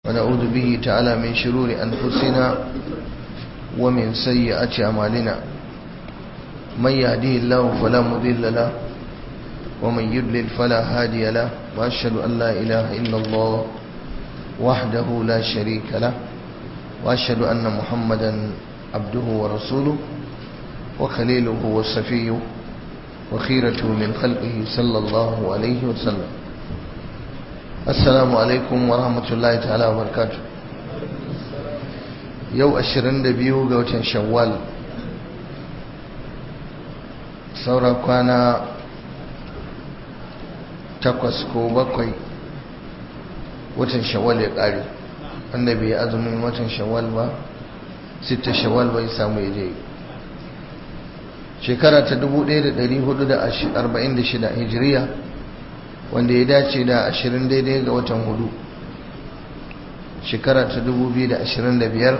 ونعوذ به تعالى من شرور أنفسنا ومن سيئات أعمالنا من يهديه الله فلا مضل له ومن يضلل فلا هادي له وأشهد أن لا إله إلا الله وحده لا شريك له وأشهد أن محمدا عبده ورسوله وخليله وصفيه وخيرته من خلقه صلى الله عليه وسلم السلام عليكم ورحمة الله تعالى وبركاته يو أشرن دبيو قوة شوال سورة كان takwas ko bakwai watan shawwal ya ƙare annabi ya azumin watan shawwal ba sita shawwal bai samu ya je shekara ta 1446 hijiriya wanda ya dace da 20 daidai ga watan hudu shekara ta 2025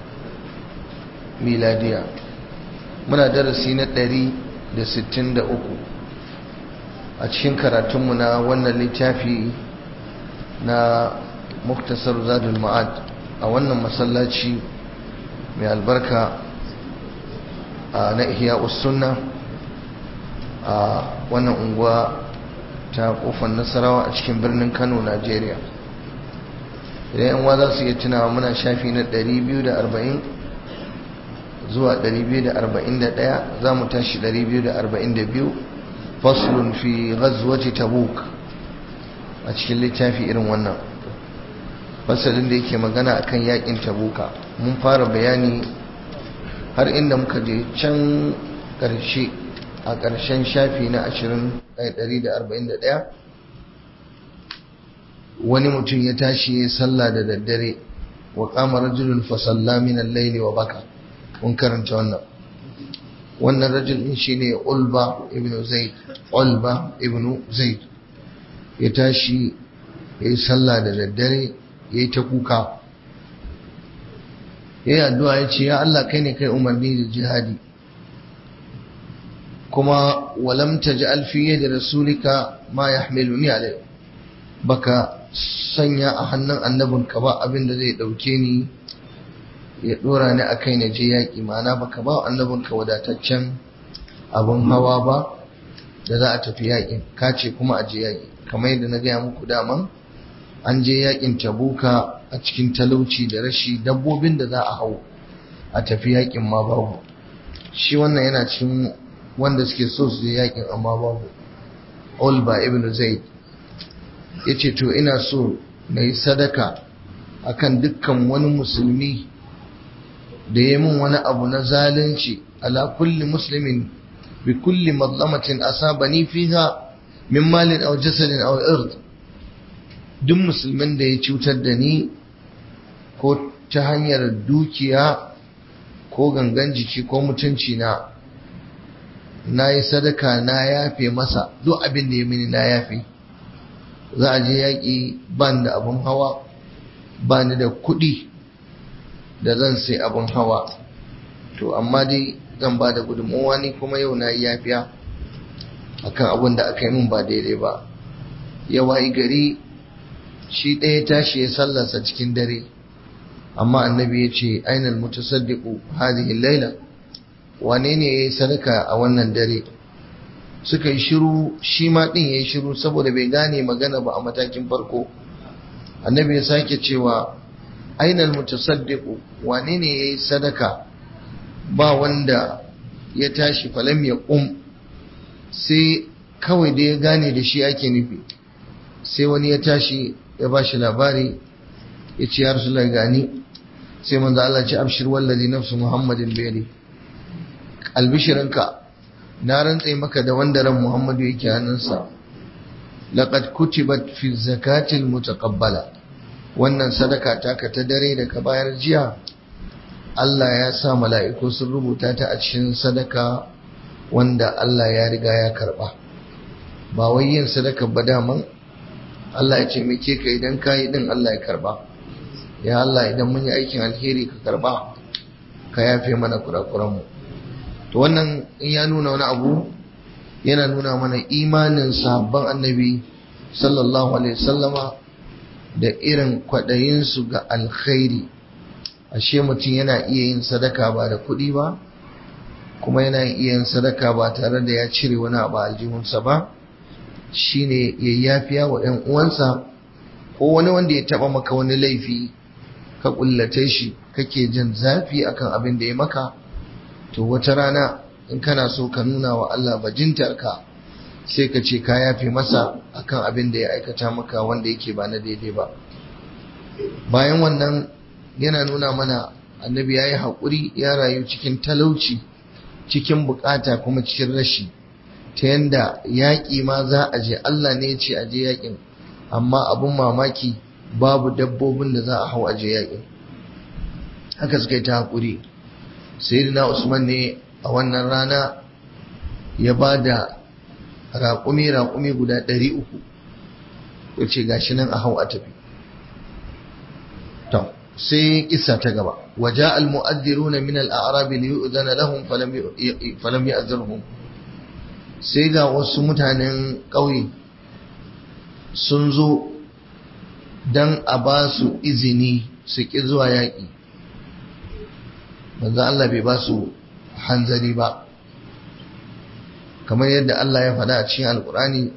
miladiya muna darasi na 163 a cikin karatunmu na wannan littafi na muktasar zadul ma'ad a wannan masallaci mai albarka na ihya sunna a wannan unguwa ta kofar nasarawa a cikin birnin kano najeriya idan yan za su iya tunawa muna shafi na 240 zuwa 241 za mu tashi 242 faslun fi ghazwati tabuk a cikin littafi irin wannan fasalin da yake magana akan yakin tabuka mun fara bayani har inda muka je can ƙarshe a ƙarshen shafi na 141 wani mutum ya tashi ya sallah da daddare wa qama rajulun fa salla min al-layli wa baka mun karanta wannan wannan rajul din shine Ulba ibn Zaid Ulba ibn Zaid ya tashi ya yi sallah da daddare ya yi ta kuka ya yi addu'a ya ce ya Allah kai ne kai umarni da jihadi kuma walam taj'al fi yadi rasulika ma yahmiluni alai baka sanya a hannun annabinka ba abin da zai dauke ni ya dora ni akai na je yaki ma'ana baka ba annabinka wadataccen abin hawa ba da za a tafi yakin ka ce kuma a je yaki kamar yadda na gaya muku daman an je yakin tabuka a cikin talauci da rashi dabbobin da za a hau a tafi yakin ma babu shi wannan yana cikin wanda suke so su je yakin amma babu Ulba ibn Zaid yace to ina so na yi sadaka akan dukkan wani musulmi da ya min wani abu na zalunci ala kulli muslimin bi kulli mazlamatin asabani fiha min malin aw jasadin aw ird duk musulmin da ya cutar da ni ko ta hanyar dukiya ko gangan jiki ko mutunci na na yi sadaka na yafe masa duk abin da ya mini na yafe za a je yaƙi ban da abin hawa ba ni da kuɗi da zan sai abin hawa to amma dai zan ba da gudunmowa ni kuma yau na yi yafiya akan abin da aka yi min ba daidai ba yawa gari shi ɗaya tashi ya sallarsa cikin dare amma annabi ya ce ainal mutasaddiqu hadhihi laila wane ne yayi sadaka a wannan dare suka yi shiru shi ma din yayi shiru saboda bai gane magana ba a matakin farko annabi ya sake cewa ainal mutasaddiqu wane ne yayi sadaka ba wanda ya tashi falam ya qum sai kawai da ya gane da shi ake nufi sai wani ya tashi ya ba shi labari ya ce ya rasulullah gani sai manzo Allah ce abshir wallazi nafsu muhammadin bayri albishirinka na rantse maka da wanda ran muhammadu yake hannunsa laqad kutibat fi zakati almutaqabbala wannan sadaka taka ta dare da ka bayar jiya Allah ya sa mala'iku sun rubuta ta a cikin sadaka wanda Allah ya riga ya karba ba wai yin sadaka ba daman Allah ya ce muke ka idan ka yi din Allah ya karba ya Allah idan mun yi aikin alheri ka karba ka yafe mana kurakuranmu to wannan in ya nuna wani abu yana nuna mana imanin sahabban annabi sallallahu alaihi wasallama da irin kwaɗayinsu ga alkhairi ashe mutum yana iya yin sadaka ba da kuɗi ba kuma yana iya yin sadaka ba tare da ya cire wani abu aljihunsa ba shine ya yafiya wa ‘yan uwansa ko wani wanda ya taɓa maka wani laifi ka ƙullace shi kake jin zafi akan abin da ya maka to wata rana in kana so ka nuna wa Allah bajintarka sai ka ce ka yafe masa akan abin da ya aikata maka wanda yake ba na daidai ba bayan wannan yana nuna mana annabi ya yi haƙuri ya rayu cikin talauci cikin bukata kuma cikin rashi ta yanda yaƙi ma za a je Allah ne ya ce a je yaƙin amma abun mamaki babu dabbobin da za a hau a je yaƙin haka suka yi ta haƙuri sayyidina usman ne a wannan rana ya ba da raƙumi-raƙumi guda ɗari uku ya ce gashi nan a hau a tafi to sai kissa ta gaba waje al-mu'addiruna min al-a'rabi li yu'zana lahum falam ya'zirhum sai ga wasu mutanen ƙauye sun zo dan a ba su izini su ƙi zuwa yaƙi manzo Allah bai ba su hanzari ba kamar yadda Allah ya faɗa a cikin alkurani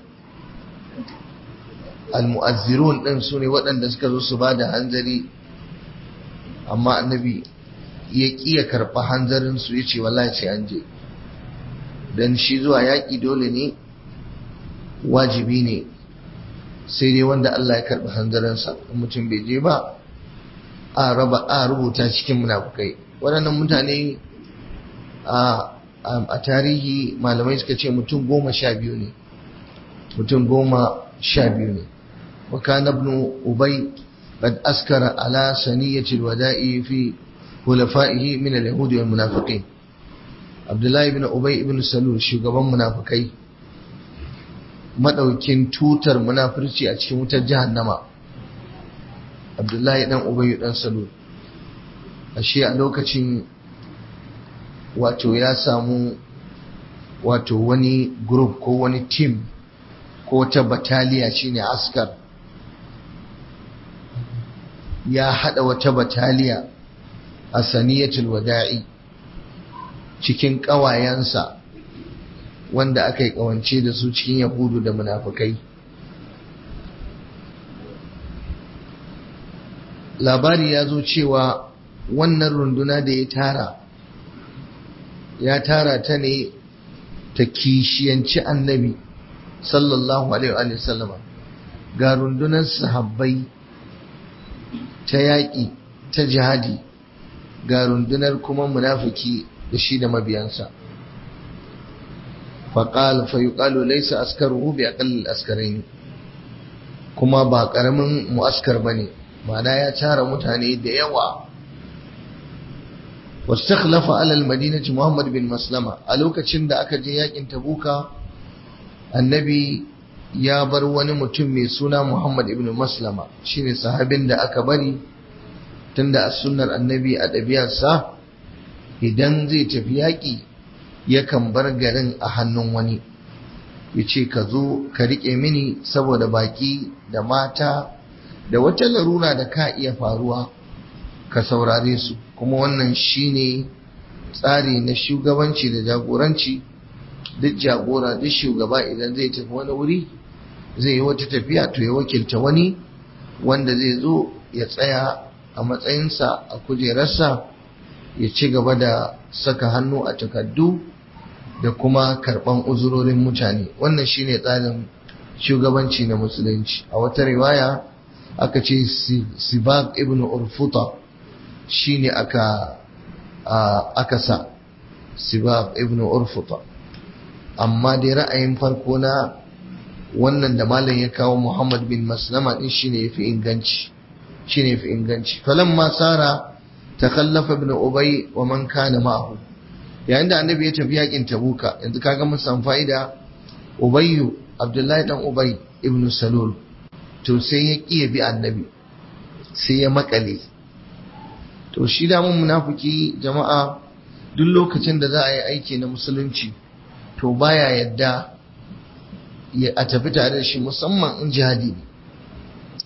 almu'azzirun ɗin su ne waɗanda suka zo su ba da hanzari amma annabi ya ƙi ya karɓa hanzarin su ya ce wallahi sai an je don shi zuwa yaƙi dole ne wajibi ne sai dai wanda Allah ya karɓi hanzarinsa mutum bai je ba a raba a rubuta cikin munafukai waɗannan mutane a tarihi malamai suka ce mutum goma sha biyu ne mutum goma sha biyu ne وكان ابن أبي قد أسكر على سنية الوداء في خلفائه من اليهود والمنافقين عبد الله بن أبي بن سلول شغبان منافقai madaukin tutar munafurci a cikin wutar jahannama Abdullahi dan Ubay dan Salul ashe a lokacin wato ya samu wato wani group ko wani team ko ta bataliya shine askar ya hada wata bataliya a saniyatul wada'i cikin ƙawayensa wanda aka yi ƙawance da su cikin yahudu da munafukai labari ya zo cewa wannan runduna da ya tara ya tara ta ne ta kishiyanci annabi sallallahu alaihi wa sallama ga rundunar sahabbai ta yaƙi ta jihadi ga rundunar kuma munafiki da shi da mabiyansa faƙal fayuƙalu laisa askaruhu bi aqallil askaraini kuma ba ƙaramin mu'askar bane ma'ana ya tara mutane da yawa واستخلف على المدينة محمد بن مسلمة a lokacin da aka je yakin tabuka annabi ya bar wani mutum mai suna Muhammad ibn Maslama shine sahabin da aka bari tunda a sunnar annabi a ɗabi'arsa idan zai tafi yaƙi yakan bar garin a hannun wani ya ce ka zo ka riƙe mini saboda baƙi da mata da wata larura da ka iya faruwa ka saurare su kuma wannan shine tsari na shugabanci da jagoranci duk jagora duk shugaba idan zai tafi wani wuri zai yi wata tafiya to ya wakilta wani wanda zai zo ya tsaya a matsayinsa a kujerarsa ya ci gaba da saka hannu a takardu da kuma karban uzurorin mutane wannan shine tsarin shugabanci na musulunci a wata riwaya aka ce sibab ibn urfuta shine aka aka sa sibab ibn urfuta amma dai ra'ayin farko na wannan da malam ya kawo Muhammad bin Maslama din shine yafi inganci shine yafi inganci falamma sara takallafa ibn Ubay wa man kana ma'ahu yayin da annabi ya tafi yakin Tabuka yanzu kaga mun san fa'ida Ubay Abdullahi dan Ubay ibn Salul to sai ya kiya bi annabi sai ya makale to shi da mun munafiki jama'a duk lokacin da za a yi aiki na musulunci to baya yadda a tafi tare da shi musamman in jihadi ne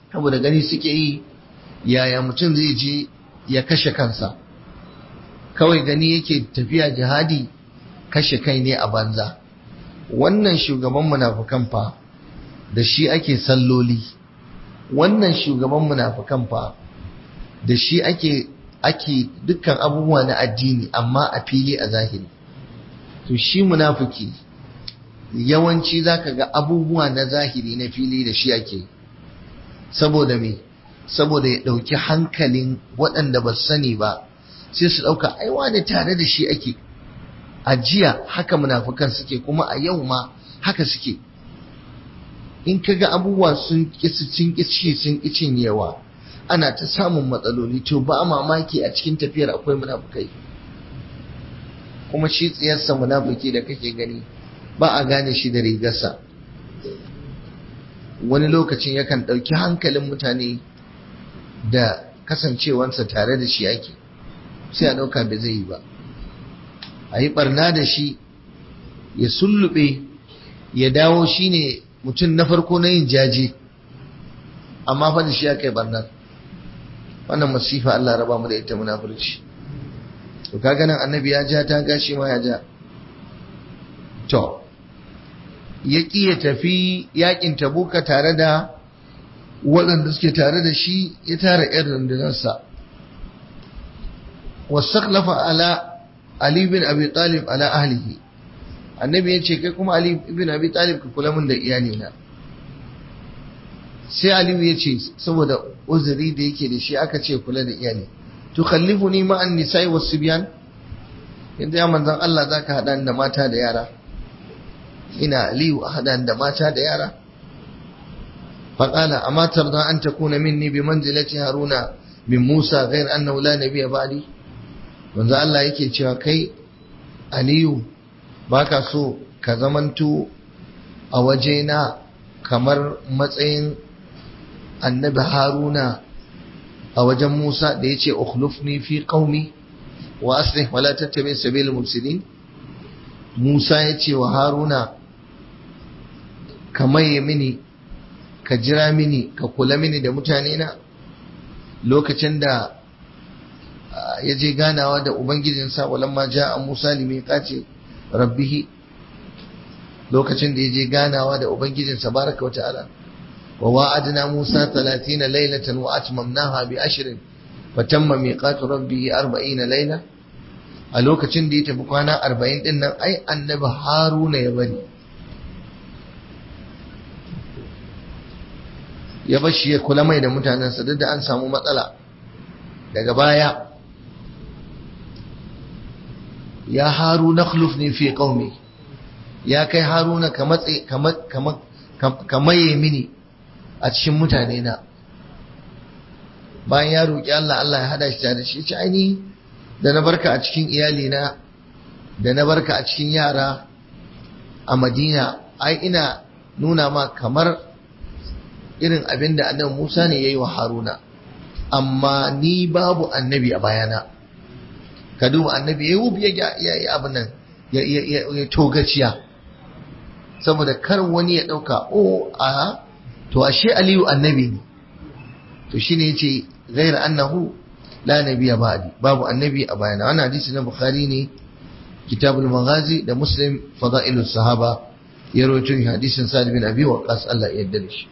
saboda gani suke yi yaya mutum zai je ya kashe kansa kawai gani yake tafiya jihadi kashe kai ne a banza wannan shugaban munafukan fa da shi ake salloli wannan shugaban munafukan fa da shi ake ake dukkan abubuwa na addini amma a fili a zahiri to shi munafiki yawanci zaka ga abubuwa na zahiri na fili da shi ake saboda me saboda ya ɗauki hankalin waɗanda ba sani ba sai su ɗauka aiwa da tare da shi ake a jiya haka munafukan suke kuma a yau ma haka suke in ka ga abubuwa sun kisi sun kici sun kicin yawa ana ta samun matsaloli to ba mamaki a cikin tafiyar akwai munafukai kuma shi tsiyarsa munafuki da kake gani ba a gane shi da rigarsa wani lokacin yakan ɗauki hankalin mutane da kasancewansa tare da shi ake sai a ɗauka bai zai yi ba a yi ɓarna da shi ya sullube ya dawo shi ne mutum na farko na yin jaje amma fa da shi ya kai ɓarnar wannan masifa Allah raba mu da ita munafurci to kaga nan annabi ya ja ta gashi ma ya ja to ya ƙi ya tafi yakin tabuka tare da waɗanda suke tare da shi ya tara 'yan rundunarsa wasaklafa ala Ali bin Abi Talib ala ahlihi annabi ya ce kai kuma Ali bin Abi Talib ka kula min da iyalina sai Aliyu ya ce saboda uzuri da yake da shi aka ce kula da iyali to khallifuni ma an nisa'i was sibyan yadda ya manzon Allah zaka hada da mata da yara ina Aliyu a hada da mata da yara فقال أما ترضى أن تكون مني بمنزلة هارون من موسى غير أنه لا نبي بعدي manzo Allah yake cewa kai Aliyu baka so ka zamanto a wajena kamar matsayin annabi Haruna a wajen Musa da yace ukhlufni fi qaumi wa aslih wa la tattabi sabil mufsidin Musa yace wa Haruna kamaye mini ka jira mini ka kula mini da mutane na lokacin da ya je ganawa da ubangijinsa walamma ja a musa limi kace rabbihi lokacin da ya je ganawa da ubangijinsa baraka wa ta'ala wa wa'adna musa 30 laylatan wa atmamnaha bi ashrin fatamma miqatu rabbihi 40 layla a lokacin da ya tafi kwana 40 din nan ai annabi haruna ya bari ya bashi ya kula mai da mutanensa duk da an samu matsala daga baya ya haru na ne fi qaumi ya kai haruna ka matse ka maye mini a cikin mutane na bayan ya roƙi Allah Allah ya hada shi da shi ce aini da na barka a cikin iyali na da na barka a cikin yara a Madina ai ina nuna ma kamar irin abin da annabi Musa ne yayi wa Haruna amma ni babu annabi a bayana ka duba annabi ya wubi ya yi abin nan ya togaciya saboda kar wani ya dauka o a to ashe Aliyu annabi ne to shine yace ghair annahu la nabiyya ba'di babu annabi a bayana wannan hadisi na Bukhari ne kitabul maghazi da Muslim fadailus sahaba ya rawaito hadisin Sa'd bin Abi Waqqas Allah ya yarda da shi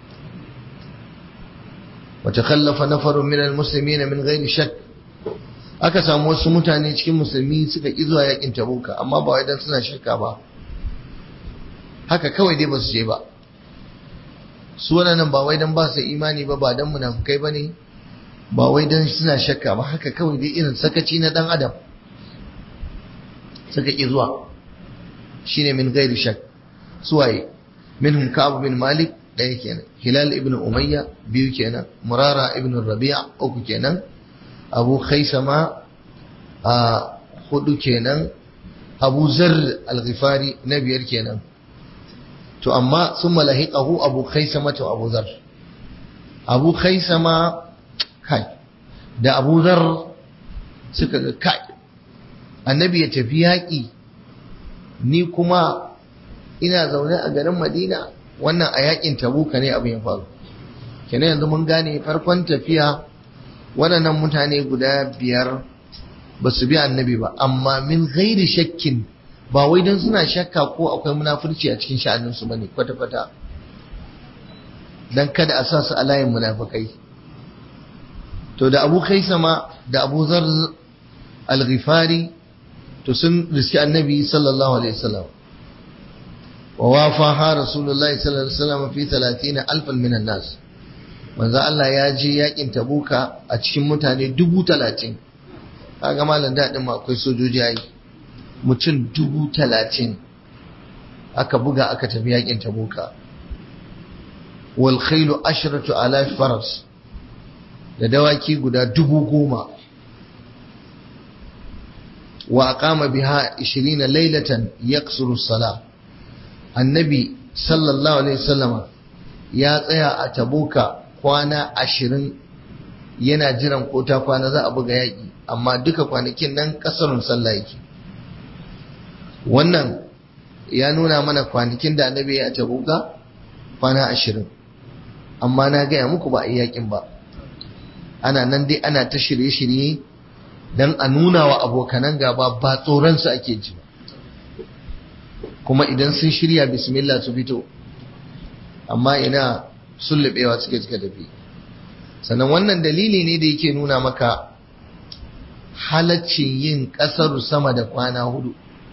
وتخلف نفر من المسلمين من غير شك aka samu wasu mutane cikin musulmi suka ƙi zuwa yakin tabuka amma ba wai dan suna shirka ba haka kawai dai ba su je ba su wannan ba wai dan ba su imani ba ba dan munafukai bane ba wai dan suna shakka ba haka kawai dai irin sakaci na dan adam suka ƙi zuwa shine min gairi shak suwaye minhum ka'ab bin malik ɗaya kenan hilal ibn umayya biyu kenan murara ibn rabi'a uku kenan abu khaisama a hudu kenan abu zar al-ghifari na biyar kenan to amma sun malahiqahu abu khaisama to abu zar abu khaisama kai da abu zar suka ga kai annabi ya tafi yaƙi ni kuma ina zaune a garin madina wannan a yakin tabuka ne abin ya faru kenan yanzu mun gane farkon tafiya waɗannan mutane guda biyar ba su bi annabi ba amma min gairi shakkin ba wai don suna shakka ko akwai munafurci a cikin sha'aninsu ba ne kwata-kwata don kada a sa su a layin munafukai to da abu kai sama da abu zar al-ghifari to sun riski annabi sallallahu alaihi wasallam wa wafaha rasulullahi sallallahu alaihi wasallam fi 30 alfan minan nas manzo Allah ya je yakin tabuka a cikin mutane dubu talatin kaga malam daɗin ma akwai sojoji yayi mutum dubu talatin aka buga aka tafi yakin tabuka wal khailu ashratu alaf faras da dawaki guda dubu goma wa aqama biha 20 laylatan yaqsuru salah annabi sallallahu alaihi wasallama ya tsaya a tabuka kwana ashirin yana jiran ko ta kwana za a buga yaƙi amma duka kwanakin nan ƙasarun sallah yake wannan ya nuna mana kwanakin da annabi ya tabuka kwana ashirin amma na gaya muku ba a yi yaƙin ba ana nan dai ana ta shirye-shirye don a nuna wa abokanan gaba ba tsoronsu ake ji ba kuma idan sun shirya bismillah su fito amma ina sullubewa suke suka tafi sannan wannan dalili ne da yake nuna maka halaccin yin ƙasar sama da kwana hudu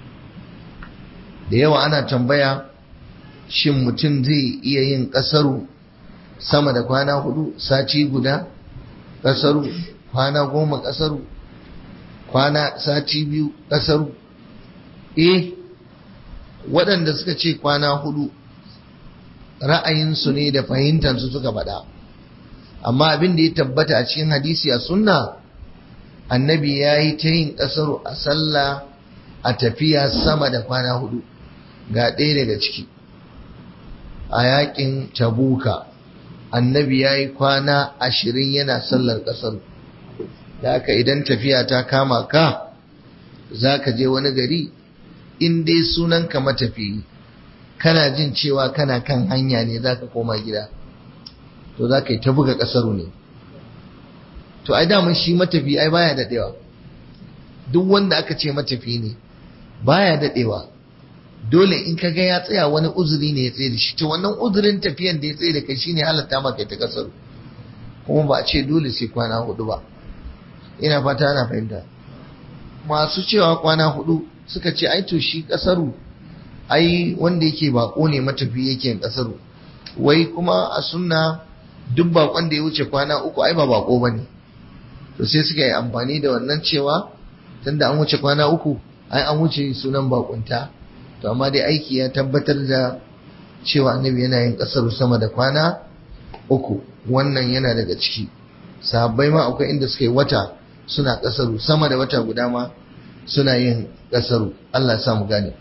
da yawa ana tambaya shin mutum zai iya yin ƙasaru sama da kwana hudu sati guda ƙasaru kwana goma ƙasaru kwana sati biyu ƙasaru eh waɗanda suka ce kwana hudu ra'ayinsu ne da fahimtansu suka faɗa amma abin da ya tabbata a cikin hadisi a sunna annabi ya yi ta yin ƙasar a sallah a tafiya sama da kwana hudu ga ɗaya daga ciki a yaƙin tabuka annabi ya yi kwana ashirin yana sallar ƙasar da haka idan tafiya ta kama ka za ka je wani gari in dai sunanka matafiyi kana jin cewa kana kan hanya ne za ka koma gida to za ka yi ta buga ƙasaru ne to ai damun shi matafi ai baya daɗewa duk wanda aka ce matafi ne baya daɗewa dole in ka ga ya tsaya wani uzuri ne ya tsaye da shi to wannan uzurin tafiyan da ya tsaye da kai shine halatta maka ta ƙasaru kuma ba a ce dole sai kwana hudu ba ina fata ana fahimta masu cewa kwana hudu suka ce ai to shi ƙasaru ai wanda yake bako ne matafi yake yin kasaru wai kuma a sunna duk bakon da ya wuce kwana uku ai ba bako bane to sai suka yi amfani da wannan cewa tunda an wuce kwana uku ai an wuce sunan bakunta to amma dai aiki ya tabbatar da cewa annabi yana yin kasaru sama da kwana uku wannan yana daga ciki sahabbai ma akwai inda suka yi wata suna kasaru sama da wata guda ma suna yin kasaru Allah ya sa mu gane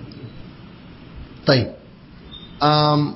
طيب um,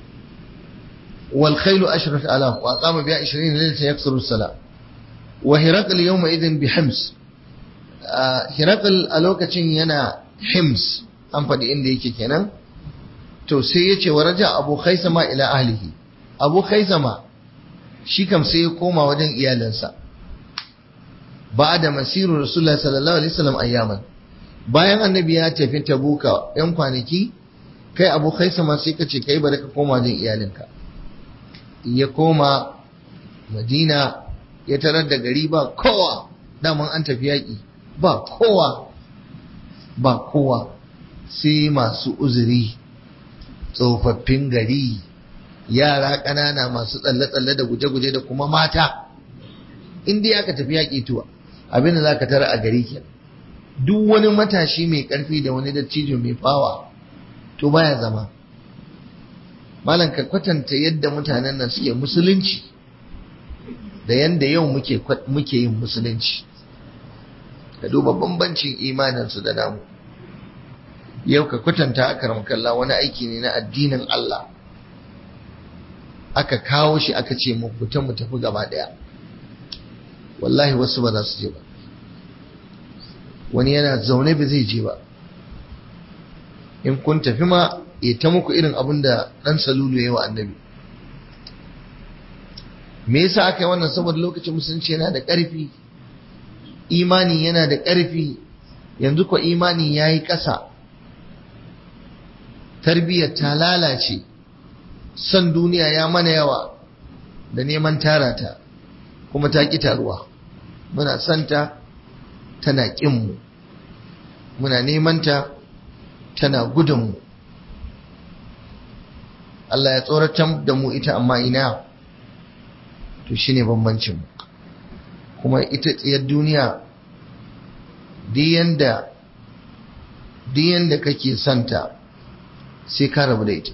والخيل أشرف آلاف وأقام بها عشرين ليلة يكسر الصلاة وهرقل يومئذ بحمص هرقل ألوكة ينا حمص an faɗi inda yake kenan to sai ya ce wa raja abu khaisama ila ahlihi abu khaisama shi kam sai ya koma wajen iyalinsa ba da masiru rasulullah sallallahu alaihi wasallam ayyaman bayan annabi ya tafi tabuka yan kwanaki kai abu khaisama sai ka ce kai bari ka koma wajen iyalinka ya koma madina ya tarar da gari ba kowa daman an tafi yaƙi ba kowa ba kowa sai masu uzuri tsofaffin gari yara ƙanana masu tsalle-tsalle da guje-guje da kuma mata inda aka tafi yaƙi tuwa abin da za ka tara a gari ke duk wani matashi mai ƙarfi da wani dattijo mai fawa to baya zama malam ka kwatanta yadda mutanen nan suke musulunci da yadda yau muke muke yin musulunci ka duba bambancin imaninsu da namu yau ka kwatanta a kalla wani aiki ne na addinin Allah aka kawo shi aka ce mu fita mu tafi gaba daya wallahi wasu ba za su je ba wani yana zaune ba zai je ba in kun tafi ma ya ta muku irin abin da ɗan salulu ya yi wa annabi me yasa aka yi wannan saboda lokacin musulunci yana da ƙarfi imani yana da ƙarfi yanzu ko imani ya yi ƙasa tarbiyyar ta lalace son duniya ya mana yawa da neman tara ta kuma ta ƙi taruwa muna santa tana ƙinmu muna nemanta tana gudunmu Allah ya tsoratar da mu ita amma ina to shine bambancin mu kuma ita tsayar duniya diyan da kake santa sai ka rabu da ita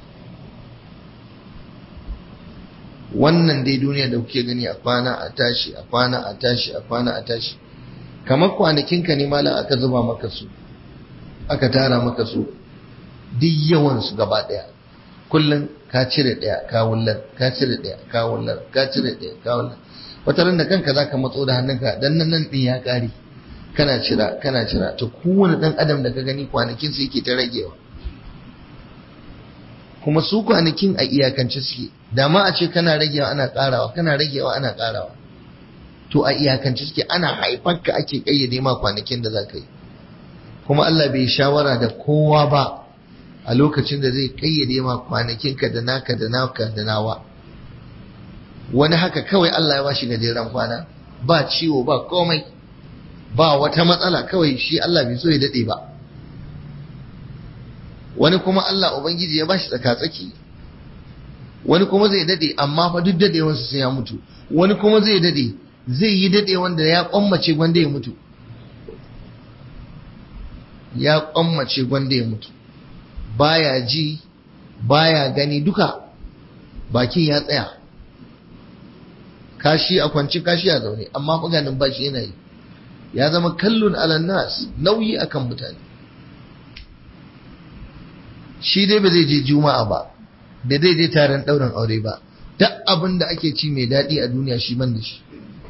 wannan dai duniya da kuke gani a kwana a tashi a kwana a tashi a kwana a tashi kamar kwanakinka ne malam aka zuba maka su aka tara maka su duk yawansu gaba daya kullum ka cire daya ka wullar ka cire daya ka wullar ka cire daya ka wullar wata ran da kanka zaka matso da hannunka dan nan nan din ya kare kana cira kana cira to kowane dan adam da ka gani kwanakin su yake ta ragewa kuma su kwanakin a iyakance suke da ma a ce kana ragewa ana karawa kana ragewa ana karawa to a iyakance suke ana haifanka ake kayyade ma kwanakin da zaka yi kuma Allah bai shawara da kowa ba a lokacin da zai kayyade ma kwanakinka da naka da naka da nawa wani haka kawai Allah ya bashi gajeren kwana ba ciwo ba komai ba wata matsala kawai shi Allah bai so ya dade ba wani kuma Allah ubangiji ya bashi tsaka-tsaki wani kuma zai dade amma fa duk dadewansa sai ya mutu wani kuma zai dade zai yi dade wanda ya kwammace gwanda ya mutu ya kwammace gwanda ya mutu baya ji baya gani duka bakin ya tsaya kashi a kwanci kashi a zaune amma maganin bashi yana yi ya zama kallon alannas nauyi akan mutane shi dai ba zai je juma'a ba da zai je taron ɗaurin aure ba duk abin da ake ci mai daɗi a duniya shi ban da shi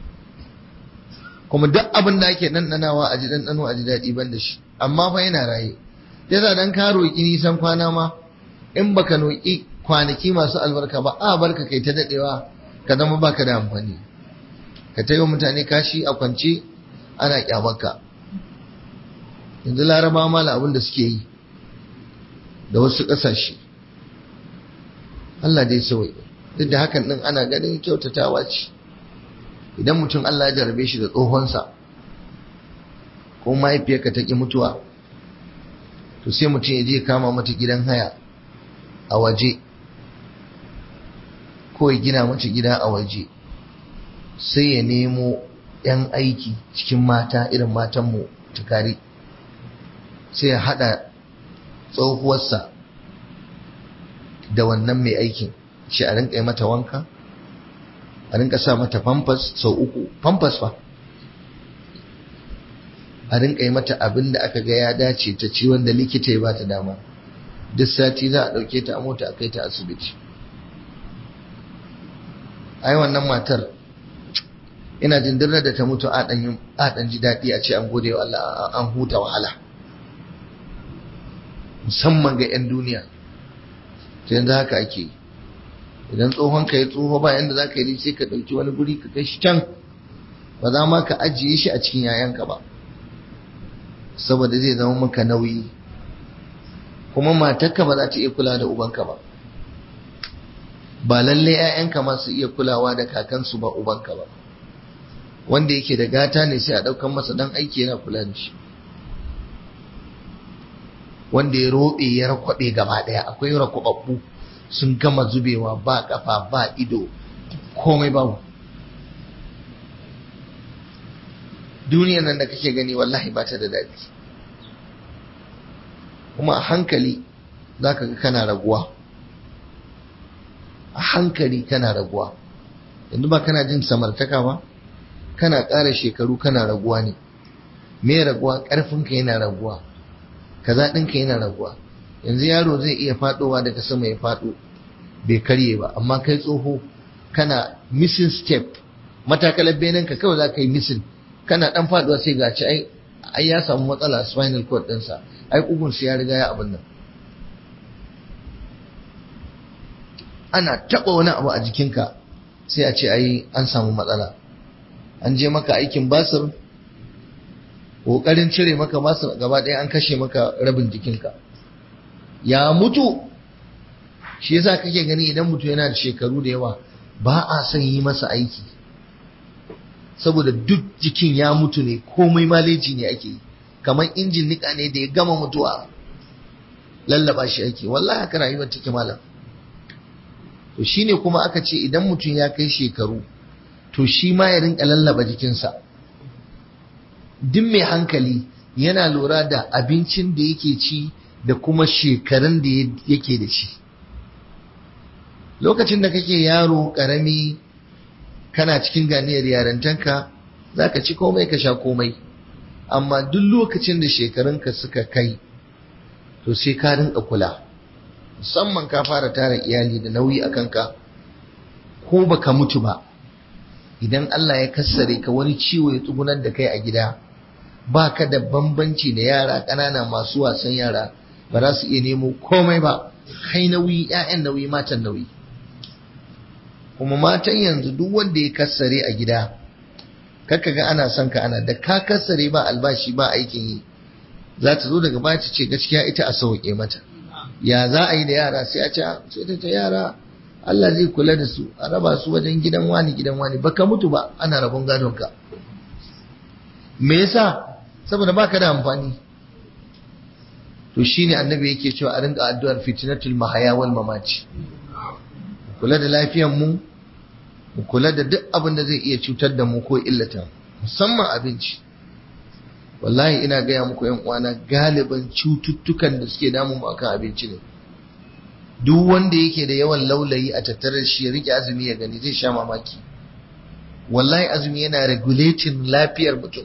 kuma duk abin da ake ɗanɗanawa a ji ɗanɗano a ji daɗi ban da shi amma fa yana raye yasa dan ka roƙi nisan kwana ma in baka roƙi kwanaki masu albarka ba a barka kai ta daɗewa ka zama baka da amfani ka ta yi mutane kashi a kwance ana kyamarka yanzu laraba mala abin da suke yi da wasu ƙasashe Allah dai sawai duk da hakan ɗin ana ganin kyautatawa ce idan mutum Allah ya jarabe shi da tsohonsa ko mahaifiyarka ta ƙi mutuwa to sai mutum ya je kama mata gidan haya a waje ko ya gina mata gida a waje sai ya nemo 'yan aiki cikin mata irin matanmu tukari sai ya haɗa tsohuwarsa da wannan mai aikin shi a rinka yi mata wanka a rinka sa mata famfas sau uku famfas fa a rinka yi mata abin da aka ga ya dace ta ci wanda likita ya bata dama duk sati za a ɗauke ta a mota a kai ta asibiti ai wannan matar ina jin dirna da ta mutu a ɗan ji daɗi a ce an gode wa Allah an huta wahala musamman ga 'yan duniya ta yanzu haka ake yi idan tsohon ka ya tsoho ba yanda za ka yi sai ka ɗauki wani guri ka kai shi can ba za ma ka ajiye shi a cikin yayanka ba saboda zai zama maka nauyi kuma matarka ba za ta iya kula da ubanka ba ba lalle 'ya'yanka ma su iya kulawa da kakansu ba ubanka ba wanda yake da gata ne sai a ɗaukan masa dan aiki yana kula da shi wanda ya roɓe ya rakwaɓe gaba ɗaya akwai rakwababbu sun gama zubewa ba kafa ba ido komai babu duniyan nan da kake gani wallahi ba ta da daɗi kuma a hankali za ka ga kana raguwa a hankali kana raguwa yanzu ba kana jin samartaka ba kana ƙara shekaru kana raguwa ne me raguwa ƙarfinka yana raguwa kaza ɗinka yana raguwa yanzu yaro zai iya faɗowa daga sama ya faɗo bai karye ba amma kai tsoho kana missing step matakalar benenka kawai za ka yi missing kana ɗan faɗuwa sai ga ci ai ai ya samu matsala spinal cord ɗinsa ai ƙugunsa ya riga ya abin nan ana taɓa wani abu a jikinka sai a ce ai an samu matsala an je maka aikin basir ƙoƙarin cire maka basir gaba ɗaya an kashe maka rabin jikinka ya mutu shi yasa kake gani idan mutum yana da shekaru da yawa ba a son yi masa aiki saboda duk jikin ya mutu ne komai maleji ne ake yi kamar injin nika ne da ya gama mutuwa lallaba shi ake wallahi haka rayuwar take malam to shine kuma aka ce idan mutum ya kai shekaru to shi ma ya rinka lallaba jikinsa duk mai hankali yana lura da abincin da yake ci da kuma shekarun da yake da shi lokacin da kake yaro karami kana cikin ganiyar yarantanka za ka ci komai ka sha komai amma duk lokacin da shekarunka suka kai to sai ka rinka kula musamman ka fara tara iyali da nauyi a kanka ko baka mutu ba idan Allah ya kassare ka wani ciwo ya tsugunar da kai a gida ba ka da bambanci da yara ƙanana masu wasan yara ba za su iya nemo komai ba kai nauyi 'ya'yan nauyi matan nauyi kuma matan yanzu duk wanda ya kassare a gida kaka ga ana son ka ana da ka kassare ba albashi ba aikin yi za ta zo daga baya ta ce gaskiya ita a sauke mata ya za a yi da yara sai a ce sai ta ce yara Allah zai kula da su a raba su wajen gidan wani gidan wani baka mutu ba ana rabon gadon ka me yasa saboda baka da amfani to shine annabi yake cewa a rinka addu'ar fitnatul mahaya wal mamaci kula da lafiyar mu mu kula da duk abin da zai iya cutar da mu ko illata musamman abinci wallahi ina gaya muku yan uwana galiban cututtukan da suke damu mu akan abinci ne duk wanda yake da yawan laulayi a tattare shi ya rike azumi ya gani zai sha mamaki wallahi azumi yana regulating lafiyar mutum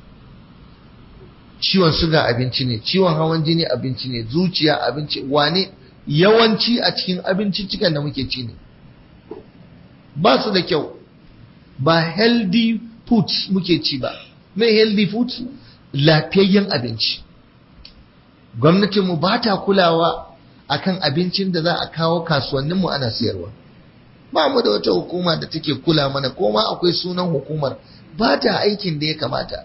ciwon suga abinci ne ciwon hawan jini abinci ne zuciya abinci wane yawanci a cikin abinciccikan da muke ci ne ba su da kyau ba healthy foods muke ci ba mai healthy foods lafiyayyen abinci gwamnatinmu ba ta kulawa akan abincin da za a kawo kasuwanninmu ana siyarwa ba mu da wata hukuma da take kula mana ko ma akwai sunan hukumar ba ta aikin da ya kamata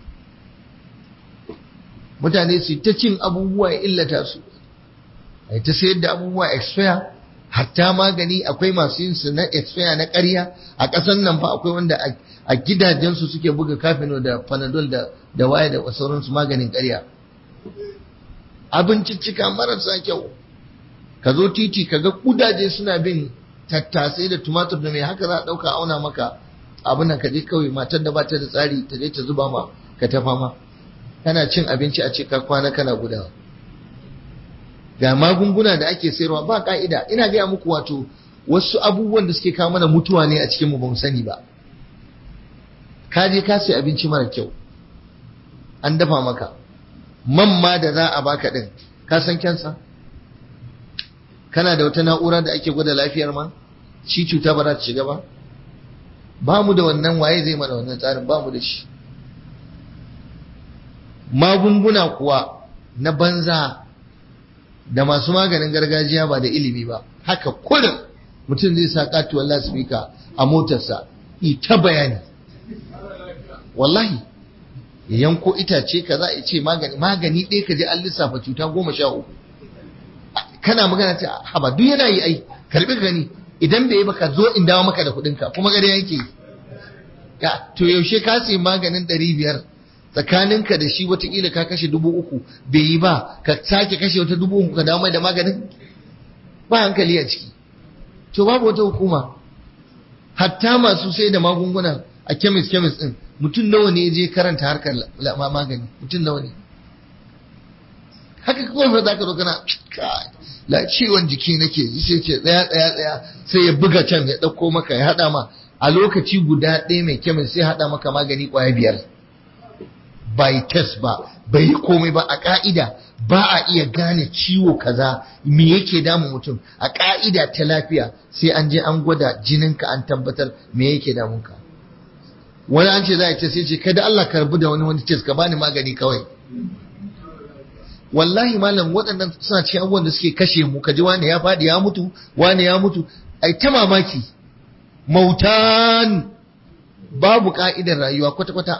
mutane su ta cin abubuwa ya illata su ai ta sayar da abubuwa expire hatta magani akwai masu yin su na expire na ƙarya a ƙasar nan fa akwai wanda a gidajensu suke buga kafino da panadol da da waye da sauransu maganin ƙarya abinciccika marasa kyau ka zo titi ka ga kudaje suna bin tattasai da tumatur da mai haka za a ɗauka auna maka abin nan ka je kawai matar da bata da tsari ta je ta zuba ma ka tafa ma kana cin abinci a ce ka kwana kana gudawa ga magunguna da ake sayarwa ba ka'ida ina gaya muku wato wasu abubuwan da suke kawo mana mutuwa ne a cikin mu ba mu sani ba ka je ka sai abinci mara kyau an dafa maka man ma da za a baka din ka san kyansa kana da wata na'ura da ake gwada lafiyar ma shi cuta ba za ta shiga ba ba mu da wannan waye zai mana wannan tsarin ba mu da shi magunguna kuwa na banza da masu maganin gargajiya ba da ilimi ba haka kullum mutum zai sa katuwar lasfika a motarsa ita bayani wallahi ya yanko itace ka za a ce magani magani ɗaya ka je an lissafa cuta goma sha uku kana magana ta haba duk yana yi ai karbi ka gani idan bai yi baka zo in dawo maka da kuɗinka kuma gari yake ya to yaushe ka sayi maganin ɗari biyar tsakaninka da shi watakila ka kashe dubu uku bai yi ba ka sake kashe wata dubu uku ka dawo mai da maganin ba hankali a ciki to babu wata hukuma hatta masu sai da magunguna a kemis kemis din mutum nawa ne je karanta harkar magani mutum nawa ne haka kawai fa zaka zo kana la ciwon jiki nake yi sai ce tsaya tsaya tsaya sai ya buga can ya dauko maka ya hada ma a lokaci guda ɗaya mai kemis sai hada maka magani kwaya biyar bai test ba bai yi komai ba a ka'ida ba a iya gane ciwo kaza me yake damun mutum a ka'ida ta lafiya sai an je an gwada jininka an tabbatar me yake damun ka wani an ce za a ce sai ce kada Allah karbi da wani wani test ka bani magani kawai wallahi malam waɗannan suna cikin abubuwan da suke kashe mu kaji wani ya faɗi ya mutu wani ya mutu ai ta mamaki mautan babu ka'idar rayuwa kwata-kwata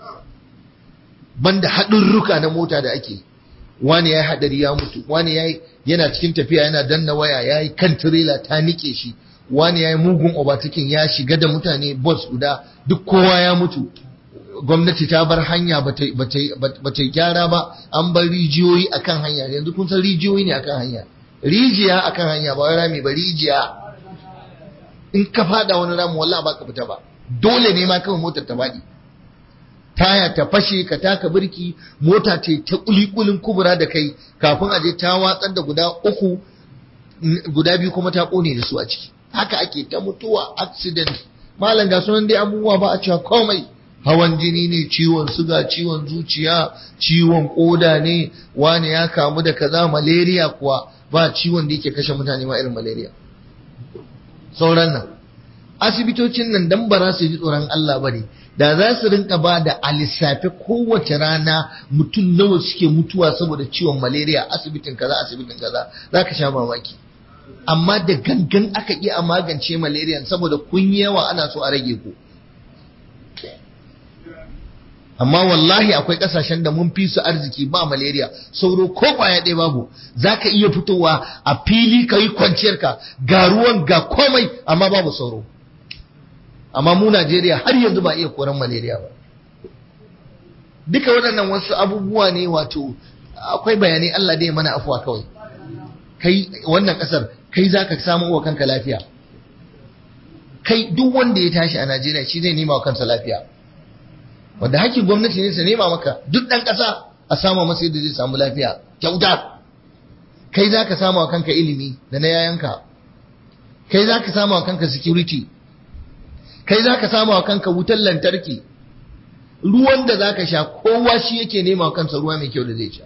banda haɗurruka na mota da ake wani ya yi haɗari ya mutu wani ya yana cikin tafiya yana danna waya ya yi kan tirela ta nike shi wani ya yi mugun obatakin ya shiga da mutane bus guda duk kowa ya mutu gwamnati ta bar hanya ba ta gyara ba an bar rijiyoyi akan hanya yanzu kun san rijiyoyi ne akan hanya rijiya akan hanya ba wai rami ba rijiya in ka fada wani rami wallahi ba ka fita ba dole ne ma kawai motar ta faɗi taya ta fashe ka taka birki mota ce ta kulikulin kubura da kai kafin a je ta watsar da guda uku guda biyu kuma ta kone da su a ciki haka ake ta mutuwa accident malam ga sunan dai abubuwa ba a cewa komai hawan jini ne ciwon suga ciwon zuciya ciwon koda ne wani ya kamu da kaza malaria kuwa ba ciwon da yake kashe mutane ma irin malaria sauran nan asibitocin nan dan ba za su ji tsoron Allah ba ne da za su rinka ba da a lissafe kowace rana mutum nawa suke mutuwa saboda ciwon malaria asibitin kaza asibitin kaza za ka sha mamaki amma da gangan aka iya a magance malaria saboda kun yawa ana so a rage ku amma wallahi akwai kasashen da mun fi su arziki ba malaria sauro ko kwaya ɗaya babu za ka iya fitowa a fili ka yi kwanciyarka ga ruwan ga komai amma babu sauro amma mu Najeriya har yanzu ba iya koran malaria ba duka waɗannan wasu abubuwa ne wato akwai bayanai Allah dai mana afuwa kawai kai wannan ƙasar kai za ka samu wa kanka lafiya kai duk wanda ya tashi a Najeriya shi zai nema wa kansa lafiya wanda hakkin gwamnati ne su nema maka duk ɗan ƙasa a samu masa yadda zai samu lafiya kyauta kai za ka samu wa kanka ilimi da na yayanka kai za ka samu wa kanka security kai za ka samu wa kanka wutar lantarki ruwan da za ka sha kowa shi yake nema wa kansa ruwa mai kyau da zai sha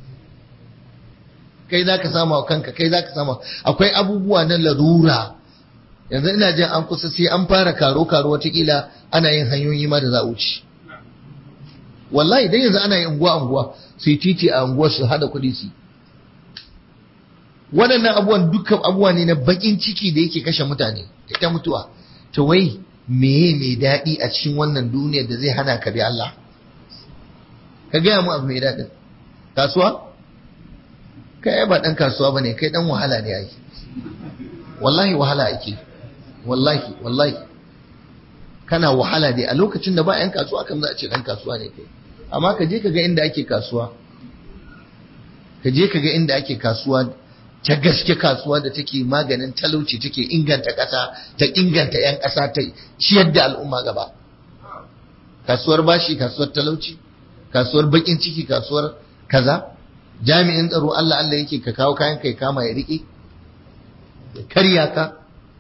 kai za ka samu wa kanka kai za ka samu akwai abubuwa na larura yanzu ina jin an kusa sai an fara karo karo watakila ana yin hanyoyi ma da za a wuce wallahi dan yanzu ana yin unguwa unguwa su yi titi a unguwar su hada kuɗi su waɗannan abubuwan dukkan abubuwa ne na bakin ciki da yake kashe mutane ita mutuwa to wai meye mai daɗi a cikin wannan duniyar da zai hana ka bi Allah ka gaya mu abu mai daɗin kasuwa kai ba ɗan kasuwa bane kai ɗan wahala ne ake wallahi wahala ake wallahi wallahi kana wahala dai a lokacin da ba 'yan kasuwa kan za a ce ɗan kasuwa ne kai amma ka je ka ga inda ake kasuwa ka je ka ga inda ake kasuwa ta gaske kasuwa da take maganin talauci take inganta ƙasa ta inganta 'yan ƙasa ta ciyar da al'umma gaba kasuwar bashi kasuwar talauci kasuwar bakin ciki kasuwar kaza jami'in tsaro Allah Allah yake ka kawo kayan kai kama ya riƙe ya karya ka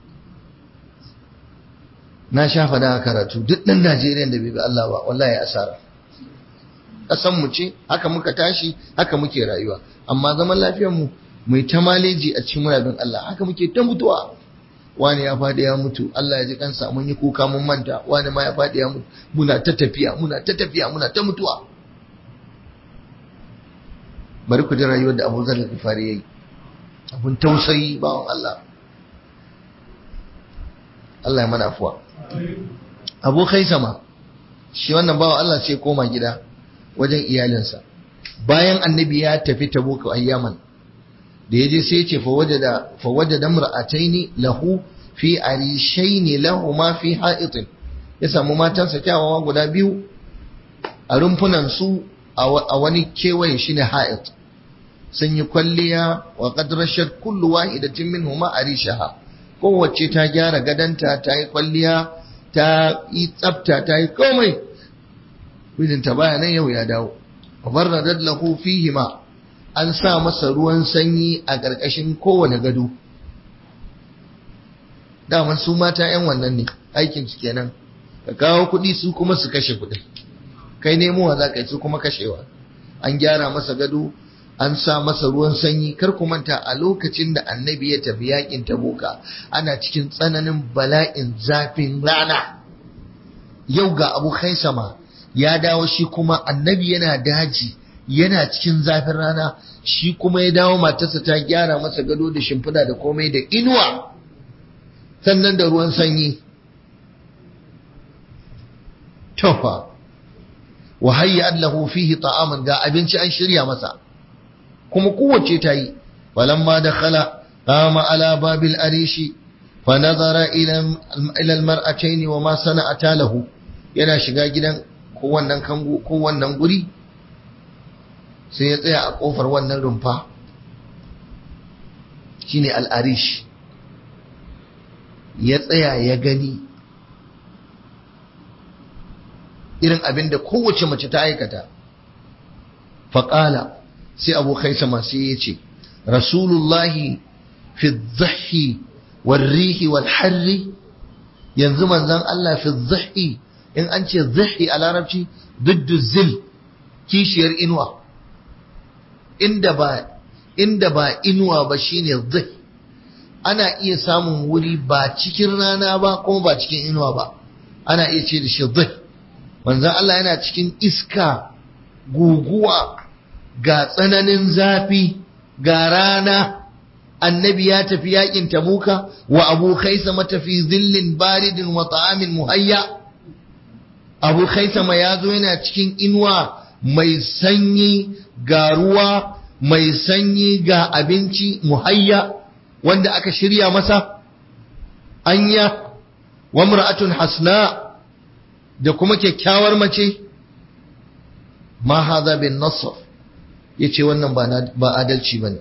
na sha fada a karatu duk ɗan Najeriya da bai bi Allah ba wallahi asara ƙasan mu ce haka muka tashi haka muke rayuwa amma zaman lafiyar mu mai ta maleji a cikin murabin Allah haka muke ta mutuwa wani ya faɗi ya mutu Allah ya ji kansa mun yi kuka mun manta wani ma ya faɗi ya mutu muna ta tafiya muna ta tafiya muna ta mutuwa bari ku ji rayuwar da Abu Zar al-Ghifari yayi abun tausayi bawan Allah Allah ya mana afuwa Abu Khaisama shi wannan bawan Allah sai koma gida wajen iyalinsa bayan annabi ya tafi Tabuk ayyaman da yaje sai ya ce fa wajada fa wajada mar'ataini lahu fi arishaini lahuma fi ha'itin ya samu matansa kyawawa guda biyu a rumfunan su a wani kewaye shine ha'it sun yi kwalliya wa qad rashat kullu wahidatin minhuma arishaha kowace ta gyara gadanta ta yi kwalliya ta yi tsafta ta yi komai mijinta baya nan yau ya dawo barradat lahu fihima an sa masa ruwan sanyi a ƙarƙashin kowane gado daman su mata yan wannan ne aikin su kenan ka kawo kuɗi su kuma su kashe kuɗin kai nemowa za ka yi su kuma kashewa an gyara masa gado an sa masa ruwan sanyi kar ku manta a lokacin da annabi ya tafi yakin tabuka ana cikin tsananin bala'in zafin rana yau ga abu sama ya dawo shi kuma annabi yana daji yana cikin zafin rana shi kuma ya dawo matarsa ta gyara masa gado da shimfiɗa da komai da inuwa sannan da ruwan sanyi tofa wa hayya lahu fihi ta'aman ga abinci an shirya masa kuma kowace ta yi falamma dakhala qama ala babil arishi fa nazara ila ila almar'atayn wa ma sana'ata lahu yana shiga gidan ko wannan kango ko wannan guri sai ya tsaya a kofar wannan rumfa shine al-arish ya tsaya ya gani irin abin da kowace mace ta aikata faƙala sai abu sama sai ya ce rasulullahi fi zahi warrihi wal harri yanzu manzan Allah fi zahi in an ce zahi a larabci duddu zil kishiyar inuwa inda ba inda ba inuwa ba shine zahi ana iya samun wuri ba cikin rana ba kuma ba cikin inuwa ba ana iya ce da shi zahi manzan Allah yana cikin iska guguwa ga tsananin zafi ga rana annabi ya tafi yakin tabuka wa abu khaisama tafi zillin baridin wa ta'amin muhayya abu khaisama ya zo yana cikin inuwa mai sanyi ga ruwa mai sanyi ga abinci muhayya wanda aka shirya masa anya wa mar'atun hasna da kuma kyakkyawar mace ma hadha bin nasr yace wannan ba ba adalci bane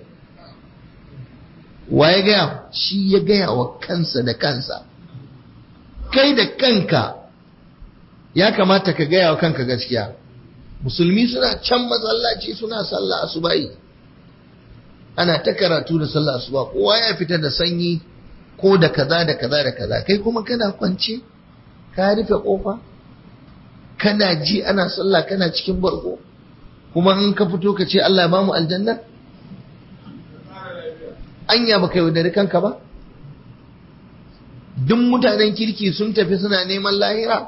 wa ya gaya shi ya gaya wa kansa da kansa kai da kanka ya kamata ka gaya wa kanka gaskiya musulmi suna can masallaci suna sallah asuba'i ana ta karatu da sallah asuba kowa ya fita da sanyi ko da kaza da kaza da kaza kai kuma kana kwance ka rufe kofa kana ji ana sallah kana cikin barko kuma in ka fito ka ce Allah ya bamu aljanna anya baka yaudari kanka ba duk mutanen kirki sun tafi suna neman lahira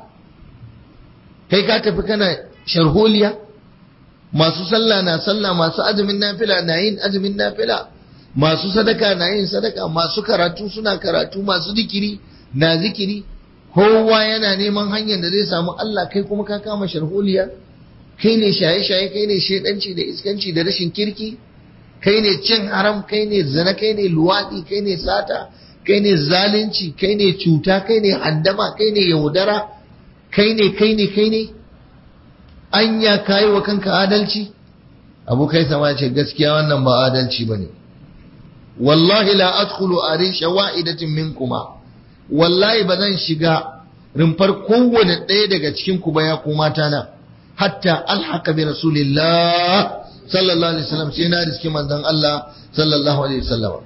kai ka tafi kana sharholiya masu sallah na sallah masu azumin nafila na yin azumin nafila masu sadaka na yin sadaka masu karatu suna karatu masu zikiri na zikiri kowa yana neman hanyar da zai samu Allah kai kuma ka kama sharholiya kai ne shaye-shaye kai ne shedanci da iskanci da rashin kirki kai ne cin haram kai ne zina kai ne luwaɗi kai ne sata kai ne zalunci kai ne cuta kai ne handama kai ne yaudara kai ne kai ne kai ne anya kayi wa kanka adalci abu kai sama ce gaskiya wannan ba adalci ba ne wallahi la adkhulu arisha wa'idatin minkuma wallahi ba zan shiga rumfar kowane ɗaya daga cikin ku ba ya ku mata na hatta alhaka bi rasulillah sallallahu alaihi wasallam sai na riski manzon Allah sallallahu alaihi wasallam